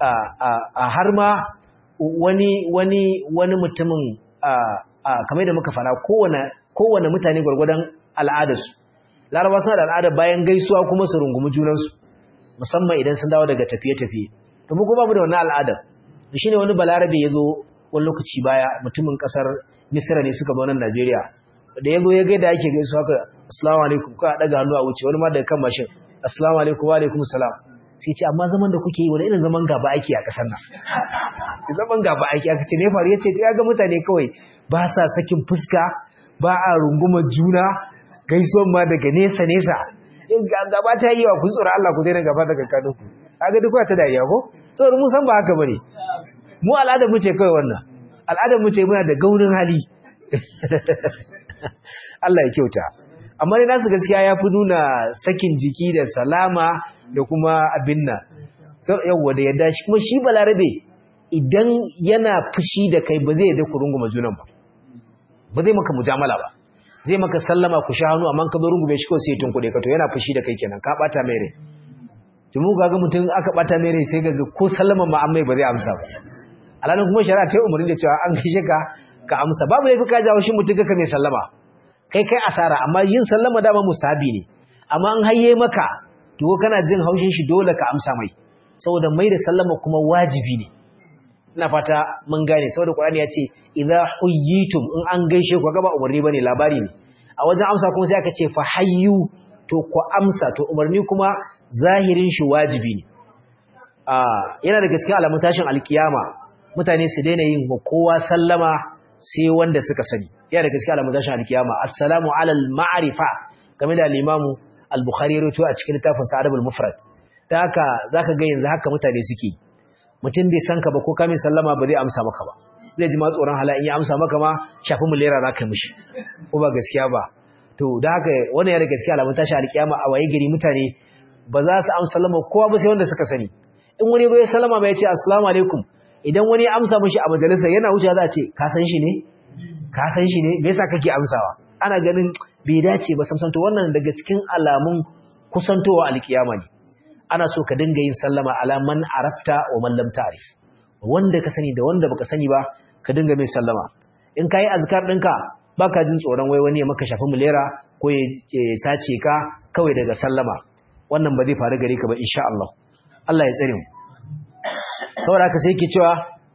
a har ma wani wani wani mutumin kamar da muka fara kowane kowane mutane gwargwadon al'adarsu laraba suna da al'ada bayan gaisuwa kuma su rungumi junansu musamman idan sun dawo daga tafiye-tafiye to mu kuma mu da wannan al'adar shine wani balarabe ya zo wani lokaci baya mutumin kasar misra ne suka zo nan najeriya da ya zo ya gaida ake gaisuwa haka assalamu alaikum ko a daga hannu a wuce wani ma daga kan mashin assalamu alaikum wa alaikum salam sai ce amma zaman da kuke yi wani irin zaman gaba ake a kasar nan sai zaman gaba ake aka ce ne faru ya ce ya ga mutane kawai ba sa sakin fuska ba a rungumar juna gaisuwan ma daga nesa nesa in gaba ta yi wa kun tsoron Allah ku daina gaba daga kanu ku kaga duk wata dariya ko saboda mun san ba haka bane mu al'adar mu ce kawai wannan al'adar mu ce muna da gaurin hali Allah ya kyauta amma dai nasu gaskiya ya fi nuna sakin jiki da salama da kuma abin nan yawwa da yadda shi kuma shi balarabe idan yana fushi da kai ba zai yadda ku runguma junan ba ba zai maka mujamala ba zai maka sallama ku sha hannu amma ka zo rungume shi ko sai tun kuɗe ka to yana fushi da kai kenan ka bata mai rai to mu ga mutum aka bata mai rai sai ga ko sallama ma amma ba zai amsa ba alalan kuma shari'a ta yi umarni da cewa an gaishe ka ka amsa babu laifi ka jawo shi mutum ka mai sallama kai kai asara amma yin sallama dama mustahabi ne amma an hayye maka to kana jin haushin shi dole ka amsa mai saboda mai da sallama kuma wajibi ne ina fata mun gane saboda Qur'ani ya ce idza huyyitum in an gaishe ku ga ba umarni bane labari ne a wajen amsa kuma sai aka ce fa hayyu to ku amsa to umarni kuma zahirin shi wajibi ne a yana da gaskiya alamun tashin alkiyama mutane su daina yin kowa sallama sai wanda suka sani yana da gaskiya alamun tashin alkiyama assalamu alal ma'rifa game da al-imamu al-bukhari ya rawaito a cikin littafin sa adabul mufrad da haka zaka ga yanzu haka mutane suke mutum bai san ka ba ko kamin sallama ba zai amsa maka ba zai ji ma tsoron hala in ya amsa maka ma shafi mulera za ka mishi ko ba gaskiya ba to da haka wannan yana gaskiya alamun tashi alkiyama a waye gari mutane ba za su amsa sallama kowa ba sai wanda suka sani in wani ya sallama ba ya ce assalamu alaikum idan wani ya amsa mishi a majalisa yana wuce za a ce ka san shi ne ka san shi ne me yasa kake amsawa ana ganin bai dace ba samsan to wannan daga cikin alamun kusantowa alkiyama ne ana so ka dinga yin sallama ala man arafta wa man lam ta'rif wanda ka sani da wanda baka sani ba ka dinga mai sallama in kai azkar ɗinka baka jin tsoron wai wani ya maka shafi mulera ko ya sace ka kawai daga sallama wannan ba zai faru gare ka ba insha Allah Allah ya tsare mu saboda haka sai yake cewa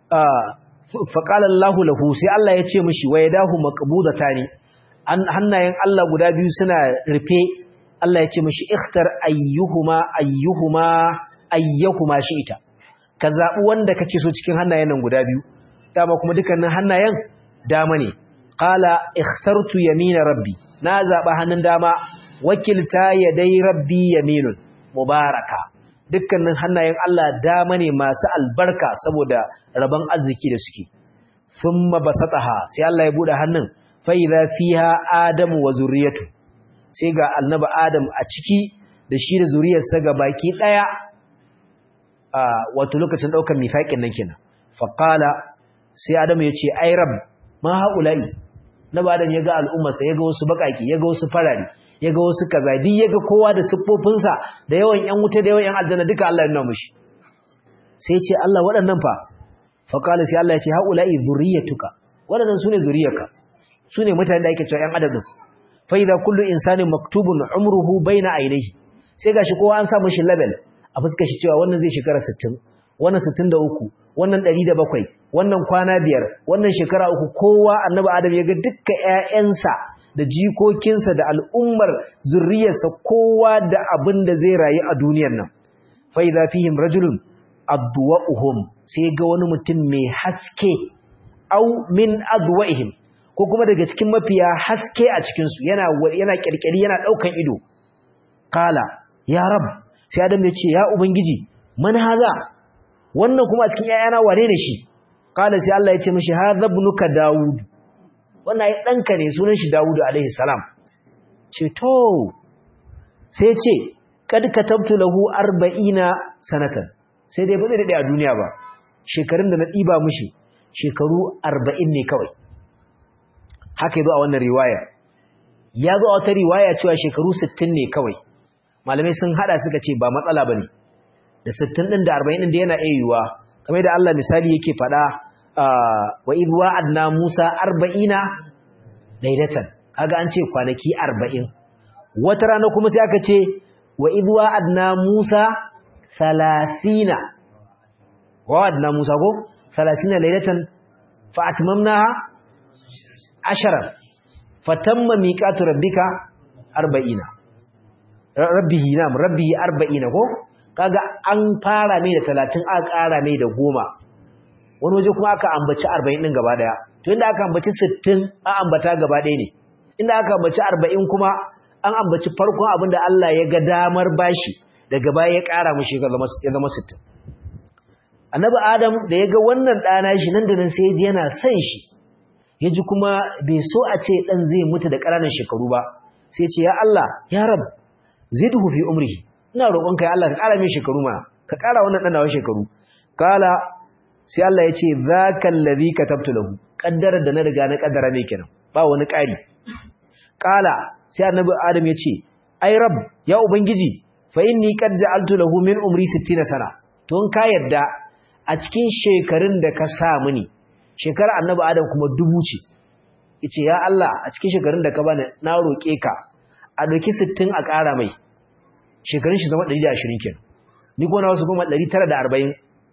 fa qala Allahu lahu sai Allah ya ce mishi wa yadahu maqbudatani hannayen Allah guda biyu suna rufe Allah ya ce mashi ikhtar ayyuhuma ayyuhuma ayyuhuma shi'ita ka zabi wanda kake so cikin hannayen nan guda biyu dama kuma dukkanin hannayen dama ne qala ikhtartu yamina rabbi na zaba hannun dama wakilta yadai rabbi yaminun mubaraka dukkanin hannayen Allah dama ne masu albarka saboda rabon arziki da suke thumma basataha sai Allah ya bude hannun fa idza fiha adamu wa zurriyatu sai ga annaba Adam a ciki da shi da zuriyarsa ga baki daya a wato lokacin daukar mifaƙin nan kenan faqala sai Adam ya ce ai rab ma haulai naba Adam ya ga al'ummarsa ya ga wasu bakaki ya ga wasu farari ya ga wasu kaza duk ya ga kowa da siffofinsa da yawan yan wuta da yawan yan aljanna duka Allah ya nuna mushi sai ya ce Allah waɗannan fa faqala sai Allah ya ce haulai zuriyatuka waɗannan sune zuriyarka sune mutanen da ake cewa yan adam fa idza kullu insanin maktubun umruhu baina ainihi sai gashi kowa an sa mishi label a fuskar shi cewa wannan zai shekara 60 wannan 63 wannan 107 wannan kwana biyar wannan shekara uku kowa annabi adam ya ga dukkan ƴaƴansa da jikokinsa da al'ummar zurriyarsa kowa da abin da zai rayu a duniyar nan fa idza fihim rajulun adwa'uhum sai ga wani mutum mai haske au min adwa'ihim ko kuma daga cikin mafiya haske a cikinsu yana yana kirkiri yana daukan ido kala ya rab sai adam ya ce ya ubangiji man haza wannan kuma a cikin yayana wane ne shi kala sai Allah ya ce mishi hadha ibnuka daud wannan ai danka ne sunan shi daud alaihi salam ce to sai ce kad katabtu lahu 40 sanatan sai dai ba zai dade a duniya ba shekarun da na diba mishi shekaru 40 ne kawai haka yazo a wannan riwaya ya zo a wata riwaya cewa shekaru 60 ne kawai malamai sun hada suka ce ba matsala bane da 60 din da 40 din da yana ayyuwa kamar da Allah misali yake fada wa idh wa'adna Musa 40 laylatan kaga an ce kwanaki 40 wata rana kuma sai aka ce wa idwa adna Musa 30 wa adna Musa ko 30 laylatan fa atmamnaha ashara fatamma miqatu rabbika 40 rabbihi nam rabbihi 40 ko kaga an fara mai da 30 aka ƙara mai da 10 wani waje kuma aka ambaci 40 din gaba daya to inda aka ambaci 60 an ambata gaba daya ne inda aka ambaci 40 kuma an ambaci farkon abin da Allah ya ga damar bashi daga baya ya ƙara mushi ya zama 60 annabi adam da ya ga wannan ɗana shi nan da nan sai ya ji yana son shi ya ji kuma bai so a ce ɗan zai mutu da ƙananan shekaru ba sai ce ya Allah ya rab zidhu fi umrihi ina roƙonka ya Allah ka ƙara min shekaru ma ka ƙara wannan ɗan nawa shekaru kala sai Allah ya ce zaka allazi katabtu lahu kaddarar da na riga na kaddara ne kenan ba wani ƙari kala sai annabi adam ya ce ai rab ya ubangiji fa inni qad ja'altu lahu min umri 60 sana to in ka yadda a cikin shekarun da ka sa mini shekara annabi adam kuma dubu ce yace ya Allah a cikin shekarun da ka bani na roke ka a doki 60 a ƙara mai shekarun shi zama 120 kenan ni ko na wasu kuma 940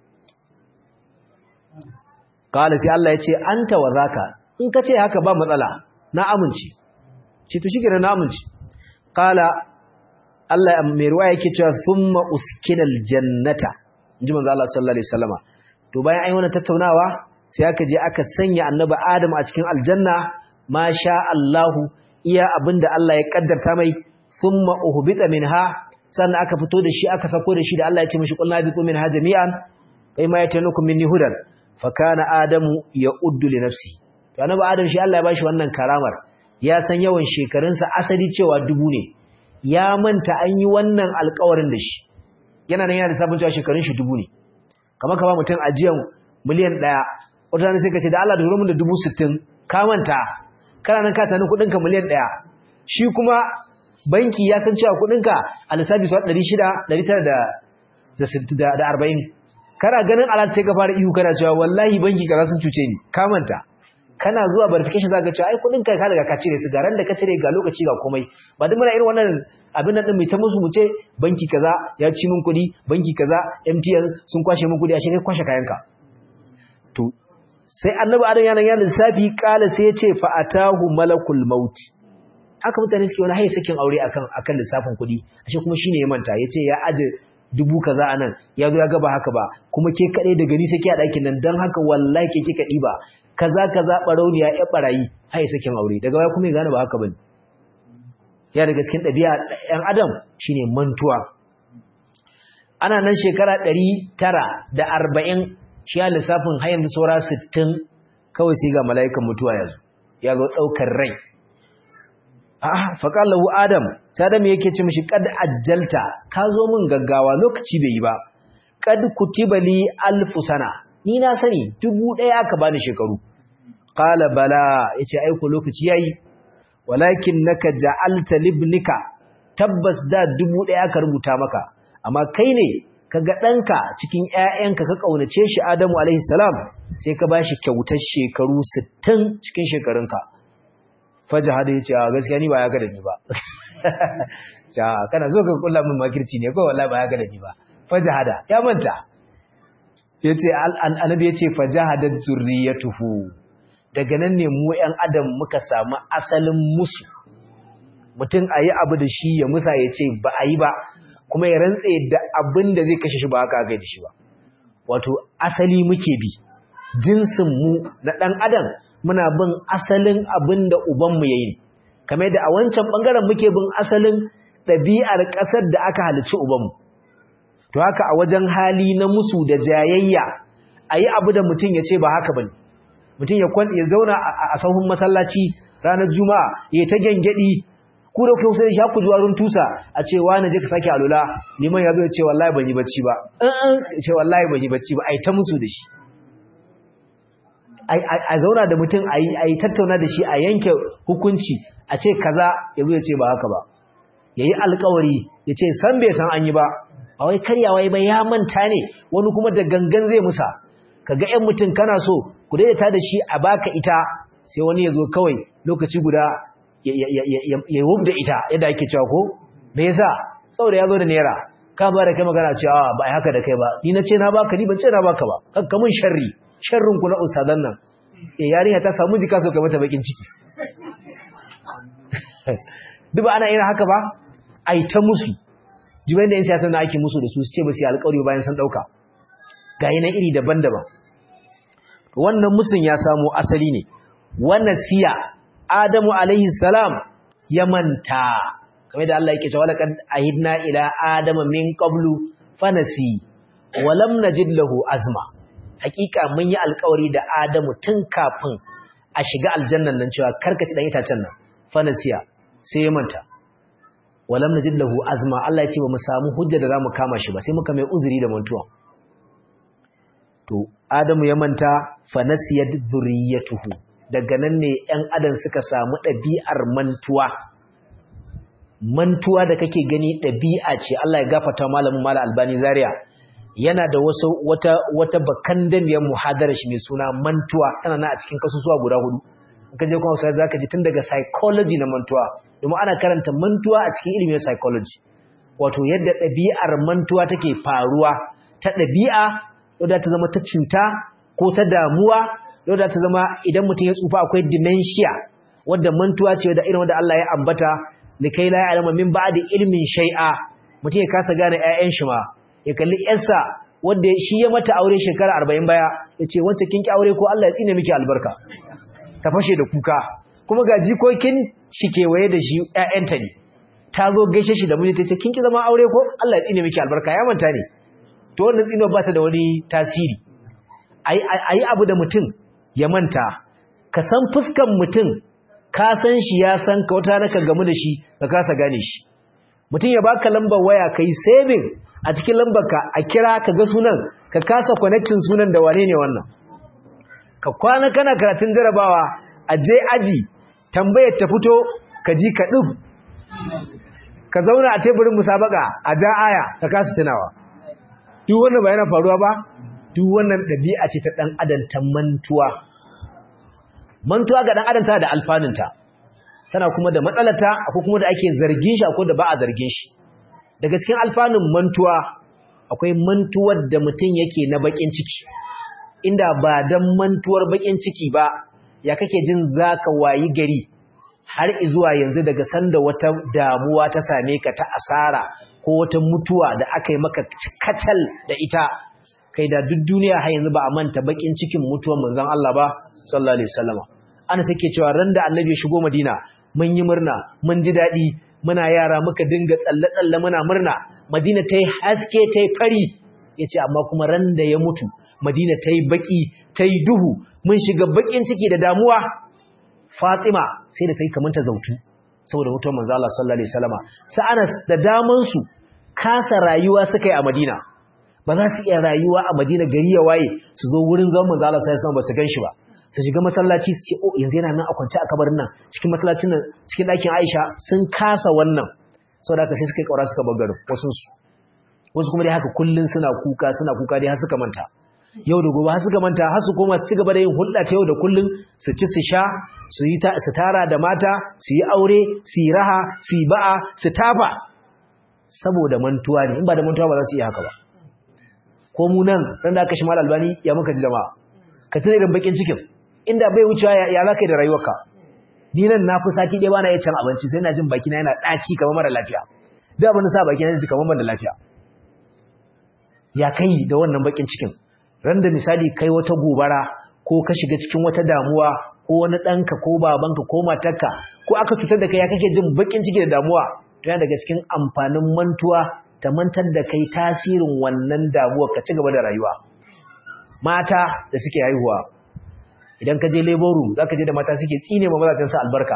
kala sai Allah yace anta wa zaka in ka ce haka ba matsala na amince ce to shikenan na amince kala Allah mai ruwa yake cewa thumma uskinal jannata inji manzo Allah sallallahu alaihi wasallama to bayan ai wannan tattaunawa sai aka je aka sanya annabi Adam a cikin aljanna masha Allah iya abinda Allah ya kaddarta mai thumma uhbita minha sannan aka fito da shi aka sako da shi da Allah ya ce mishi qulna bi minha jami'an kai ma yatanukum minni hudan fa kana adamu ya'uddu li nafsi to annabi Adam shi Allah ya bashi wannan karamar ya san yawan shekarunsa asali cewa dubu ne ya manta an yi wannan alƙawarin da shi yana nan yana da sabon cewa shekarun shi dubu ne kamar ka ba mutum ajiyan miliyan ɗaya wata rana sai ka ce da Allah da mun da dubu sittin ka manta kana nan ka tani kuɗinka miliyan ɗaya shi kuma banki ya san cewa kuɗinka a lissafi su ɗari shida ɗari tara da arba'in kana ganin alat sai ka fara ihu kana cewa wallahi banki kaza sun cuce ni ka manta kana zuwa verification za ka cewa ai kuɗin ka daga ka cire su garan da ka cire ga lokaci ga komai ba duk muna irin wannan abin nan din mai ta musu mu ce banki kaza ya ci min kuɗi banki kaza MTN sun kwashe min kuɗi a shi kai kwashe kayanka to sai annabi adam yana yana lissafi kala sai ya ce fa atahu malakul maut haka mutane suke wani haye sakin aure akan akan lissafin kuɗi ashe kuma shine ya manta yace ya aje dubu kaza anan ya zo ya ga ba haka ba kuma ke kadai da gani sake a ɗakin nan dan haka wallahi ke kika ɗiba kaza kaza barauniya ya barayi haye sakin aure daga baya kuma ya gane ba haka bane ya daga cikin ɗabi'a ɗan adam shine mantuwa ana nan shekara ɗari tara da arba'in shi ya lissafin har yanzu saura sittin kawai sai ga mala'ikan mutuwa yanzu ya zo ɗaukar rai ah faƙar lahu adam sai adam yake ce mishi kad ajjalta ka zo min gaggawa lokaci bai yi ba kad kutiba li alfu sana ni na sani dubu ɗaya aka bani shekaru qala bala yace aiko lokaci yayi walakin naka ja'alta libnika tabbas da dubu ɗaya aka rubuta maka amma kai ne kaga ɗanka cikin ƴaƴanka ka kaunace shi Adamu alaihi salam sai ka bashi kyautar shekaru 60 cikin shekarunka fajahada yace a gaskiya ni ba ya ga da ni ba ja kana zo ka kulla min makirci ne ko wallahi ba ya ga da ni ba fajahada ya manta yace annabi yace fajahadat zurriyatuhu daga nan ne mu ƴan adam muka samu asalin musu mutum ayi abu da shi ya musa yace ba a yi ba kuma ya rantse da abin da zai kashe shi ba haka ga shi ba wato asali muke bi jinsin mu na dan adam muna bin asalin abin da uban mu yayi kamar da a wancan bangaren muke bin asalin ɗabi'ar ƙasar da aka halicci uban mu to haka a wajen hali na musu da jayayya ayi abu da mutum ya ce ba haka bane mutum ya ya zauna a sahun masallaci ranar juma'a ya ta gengedi ku da kusa shi ku zuwa run tusa a ce wani je ka sake alula liman ya zo ya ce wallahi ban yi bacci ba in ce wallahi ban yi bacci ba ai ta musu da shi a zauna da mutum a yi tattauna da shi a yanke hukunci a ce kaza ya zo ya ce ba haka ba ya yi alkawari ya ce san bai san an yi ba a wai karyawa ba ya manta ne wani kuma da gangan zai musa ka ga 'yan mutum kana so ku daidaita da shi a baka ita sai wani ya zo kawai lokaci guda ya wub da ita yadda ake cewa ko me yasa saboda ya zo da naira ka ba da kai magana cewa ba ai haka da kai ba ni na ce na baka ni ban ce na baka ba kanka mun sharri sharrin ku na ustadan nan eh yarinya ta samu jika so kai mata bakin ciki duk ba ana irin haka ba ai ta musu jibai da yan siyasa na ake musu da su su ce ba su yi alƙawari bayan sun ɗauka ga yi iri daban-daban wannan musun ya samo asali ne wannan siya adamu alaihi salam ya manta kamar da Allah yake cewa laqad ahidna ila adama min qablu fanasi wa lam najid lahu azma hakika mun yi alƙawari da adamu tun kafin a shiga aljannan nan cewa karkaci dan itacen nan fanasiya sai ya manta walam najid lahu azma Allah ya ce ba mu samu hujja da zamu kama shi ba sai muka mai uzuri da mantuwa to adamu ya manta fa nasiyat dhurriyyatuhu daga nan ne ƴan adam suka samu ɗabi'ar mantuwa mantuwa da kake gani ɗabi'a ce Allah ya gafarta malamin mala albani zaria yana da wasu wata wata bakandamiyar muhadara shi mai suna mantuwa tana na a cikin kasusuwa guda hudu in ka je kuma sai zaka ji tun daga psychology na mantuwa domin ana karanta mantuwa a cikin ilimin psychology wato yadda ɗabi'ar mantuwa take faruwa ta ɗabi'a wadda ta zama ta cuta ko ta damuwa wadda ta zama idan mutum ya tsufa akwai dementia wadda mantuwa ce wadda irin wadda Allah ya ambata likai la ya'lamu min ba'di ilmin shay'a mutum ya kasa gane ƴaƴan shi ma ya kalli ƴarsa wanda shi ya mata aure shekara 40 baya yace wance kin ki aure ko Allah ya tsine miki albarka ta fashe da kuka kuma ga jikokin shi kewaye da shi ƴaƴanta ne ta zo gaishe shi da miji ta ce kin ki zama aure ko Allah ya tsine miki albarka ya manta ne to wannan tsinuwa ba ta da wani tasiri ayi abu da mutum ya manta ka san fuskan mutum ka san shi ya san ka wata naka gamu da shi ka kasa gane shi mutum ya baka lambar waya kai saving a cikin lambar ka a kira ka ga sunan ka kasa connecting sunan da wane ne wannan ka kwana kana karatun jarabawa a je aji tambayar ta fito ka ji ka dub ka zauna a teburin musabaka a ja aya ka kasa tunawa duk wannan ba yana faruwa ba duk wannan ɗabi'a ce ta ɗan adam ta mantuwa mantuwa ga ɗan adam tana da alfanunta tana kuma da matsalata akwai kuma da ake zargin shi akwai da ba a zargin shi daga cikin alfanun mantuwa akwai mantuwar da mutum yake na bakin ciki inda ba dan mantuwar bakin ciki ba ya kake jin zaka wayi gari har zuwa yanzu daga sanda wata damuwa ta same ka ta asara ko wata mutuwa da aka yi maka kacal da ita kai da duk duniya har yanzu ba a manta bakin cikin mutuwar manzon Allah ba sallallahu alaihi wasallam ana sake cewa ran da annabi ya shigo Madina mun yi murna mun ji dadi muna yara muka dinga tsalle tsalle muna murna Madina tayi haske tayi fari yace amma kuma ran da ya mutu Madina tayi baki tayi duhu mun shiga bakin ciki da damuwa Fatima sai da tayi kamanta zautu saboda mutuwar manzo Allah sallallahu alaihi wasallam sai Anas da daman su kasa rayuwa suka yi a Madina ba za su iya rayuwa a Madina gari ya waye su zo wurin zaman manzo Allah sallallahu alaihi wasallam ba su ganshi ba su shiga masallaci su ce oh yanzu yana nan a kwance a kabarin nan cikin masallacin nan cikin ɗakin Aisha sun kasa wannan saboda haka sai suka yi kaura suka bar garin wasu su wasu kuma dai haka kullun suna kuka suna kuka dai har suka manta yau da gobe har suka manta har su koma su ci gaba da yin hulɗa ta yau da kullun su ci su sha su yi su tara da mata su yi aure su yi raha su yi ba'a su tafa saboda mantuwa ne in ba da mantuwa ba za su iya haka ba ko mu nan ran da aka shi mal albani ya muka ji jama'a ka tuna irin bakin cikin inda bai wucewa ya za ka yi da rayuwarka ni nan na fi sati ɗaya bana iya cin abinci sai na jin baki na yana ɗaci kamar mara lafiya da abin da sa baki na ji kamar ban da lafiya ya kai da wannan bakin cikin ran da misali kai wata gobara ko ka shiga cikin wata damuwa ko wani ɗanka ko babanka ko matarka ko aka cutar da kai ya kake jin bakin ciki da damuwa to yana daga cikin amfanin mantuwa ta mantar da kai tasirin wannan damuwa ka ci gaba da rayuwa mata da suke haihuwa idan ka je labor room zaka je da mata suke tsine ma mazajen su albarka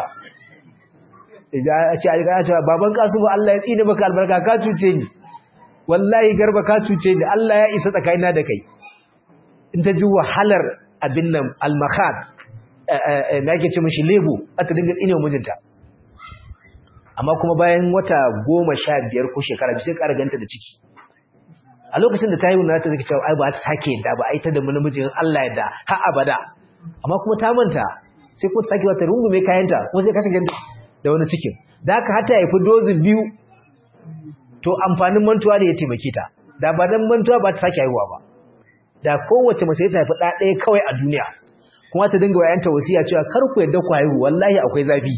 a ce a ce baban kasu ba Allah ya tsine maka albarka ka cuce ni wallahi garba ka cuce ni Allah ya isa tsakanina da kai in ta ji wahalar abin nan al-makhad me ake ce mishi lebo aka dinga tsine wa mijinta amma kuma bayan wata goma sha biyar ko shekara biyu sai ƙara ganta da ciki a lokacin da ta yi wunata zai cewa ai ba ta sake yadda ba ai ta da namijin Allah yadda har abada amma kuma ta manta sai ko ta sake wata rungume kayanta ko sai kashe ganta da wani cikin da haka hata ya fi dozin biyu to amfanin mantuwa ne ya taimake ta da ba dan mantuwa ba ta sake haihuwa ba da kowace mace ta haifi ɗa ɗaya kawai a duniya kuma ta dinga wayanta wasiya cewa kar ku yadda ku haihu wallahi akwai zafi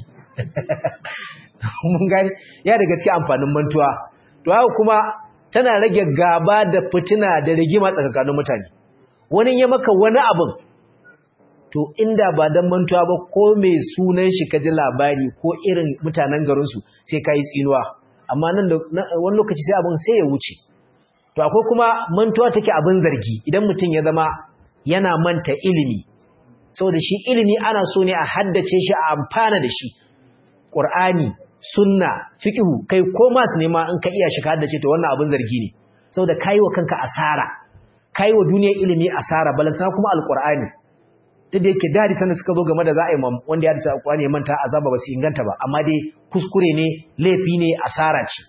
mun gani ya da gaske amfanin mantuwa to haka kuma tana rage gaba da fitina da rigima tsakanin mutane wani ya maka wani abin to inda ba dan mantuwa ba ko mai sunan shi kaji labari ko irin mutanen garinsu sai ka yi tsinuwa amma nan da wani lokaci sai abin sai ya wuce to akwai kuma mantuwa take abin zargi idan mutum ya zama yana manta ilimi saboda shi ilimi ana so ne a haddace shi a amfana da shi qur'ani sunna fiqhu kai ko masu nema in ka iya shi ka haddace to wannan abin zargi ne saboda kai wa kanka asara kai wa duniyar ilimi asara balantana kuma alqur'ani duk da yake dadi sanin suka zo game da za a yi wanda ya haddace alqur'ani ya manta azaba ba su inganta ba amma dai kuskure ne laifi ne asara ce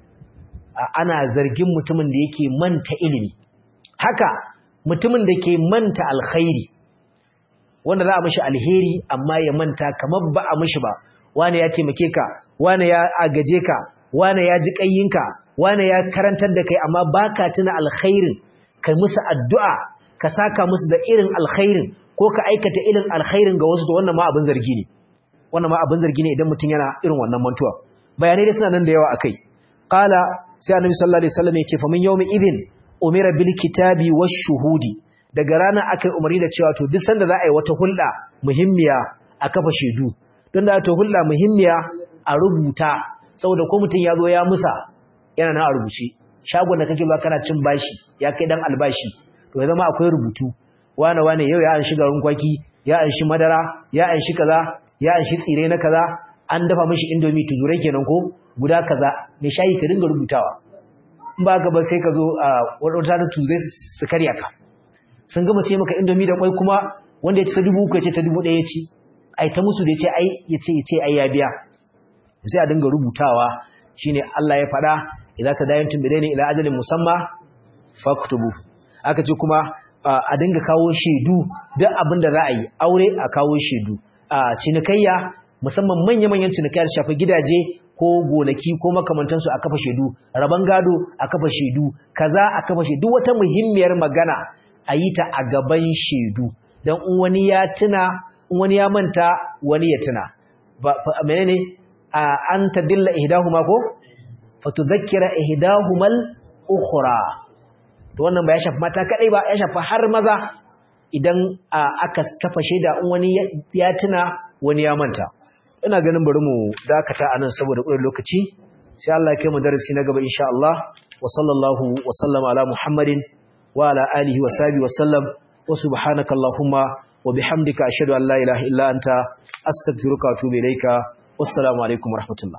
ana zargin mutumin da yake manta ilimi haka mutumin da ke manta alkhairi wanda za a mishi alheri amma ya manta kamar ba a mishi ba wane ya taimake ka wane ya agaje ka wane ya ji kayyinka wane ya karantar da kai amma baka tuna alkhairin kai musu addu'a ka saka musu da irin alkhairin ko ka aikata irin alkhairin ga wasu to wannan ma abin zargi ne wannan ma abin zargi ne idan mutum yana irin wannan mantuwa bayanai dai suna nan da yawa akai qala sai annabi sallallahu alaihi wasallam ya ce fa min yawmi idin umira bil kitabi wash shuhudi daga rana akai umarni da cewa to duk sanda za a yi wata hulɗa muhimmiya a kafa shedu don da ta hulɗa muhimmiya a rubuta saboda ko mutum ya zo ya musa yana na a rubuce shagon da kake ba kana cin bashi ya kai dan albashi to ya zama akwai rubutu wane wane yau ya an shi garin kwaki ya an shi madara ya an shi kaza ya an shi tsire na kaza an dafa mishi indomi tuzurai kenan ko guda kaza mai shayi ka dinga rubutawa in ba ka ba sai ka zo a wadata da tuzurai su karya ka sun gama ce maka indomi da kwai kuma wanda ya ci ta dubu uku ya ce ta dubu ɗaya ya ci ai ta musu da ya ce ai ya ce ya ce ai ya biya sai a dinga rubutawa shine Allah ya faɗa idza tadayantum bidaini ila ajalin musamma faktubu aka ce kuma a dinga kawo shedu duk abin da za a yi aure a kawo shedu a cinikayya musamman manya-manyan cinikayya shafi gidaje ko gonaki ko makamantansu a kafa shedu raban gado a kafa shedu kaza a kafa shedu wata muhimmiyar magana a yi ta a gaban shedu don in wani ya tuna in wani ya manta wani ya tuna menene an tadilla ihdahuma ko fatudhakkira ihdahumal ukhra to wannan ba ya shafi mata kadai ba ya shafi har maza idan aka kafa shaida in wani ya tuna wani ya manta ina ganin bari mu dakata anan saboda ƙurin lokaci sai Allah ya kai mu darasi na gaba insha Allah wa sallallahu wa sallama ala Muhammadin wa ala alihi wa sahbihi wa sallam wa subhanaka allahumma wa bihamdika ashhadu an la ilaha illa anta astaghfiruka wa atubu ilaika wassalamu alaikum warahmatullahi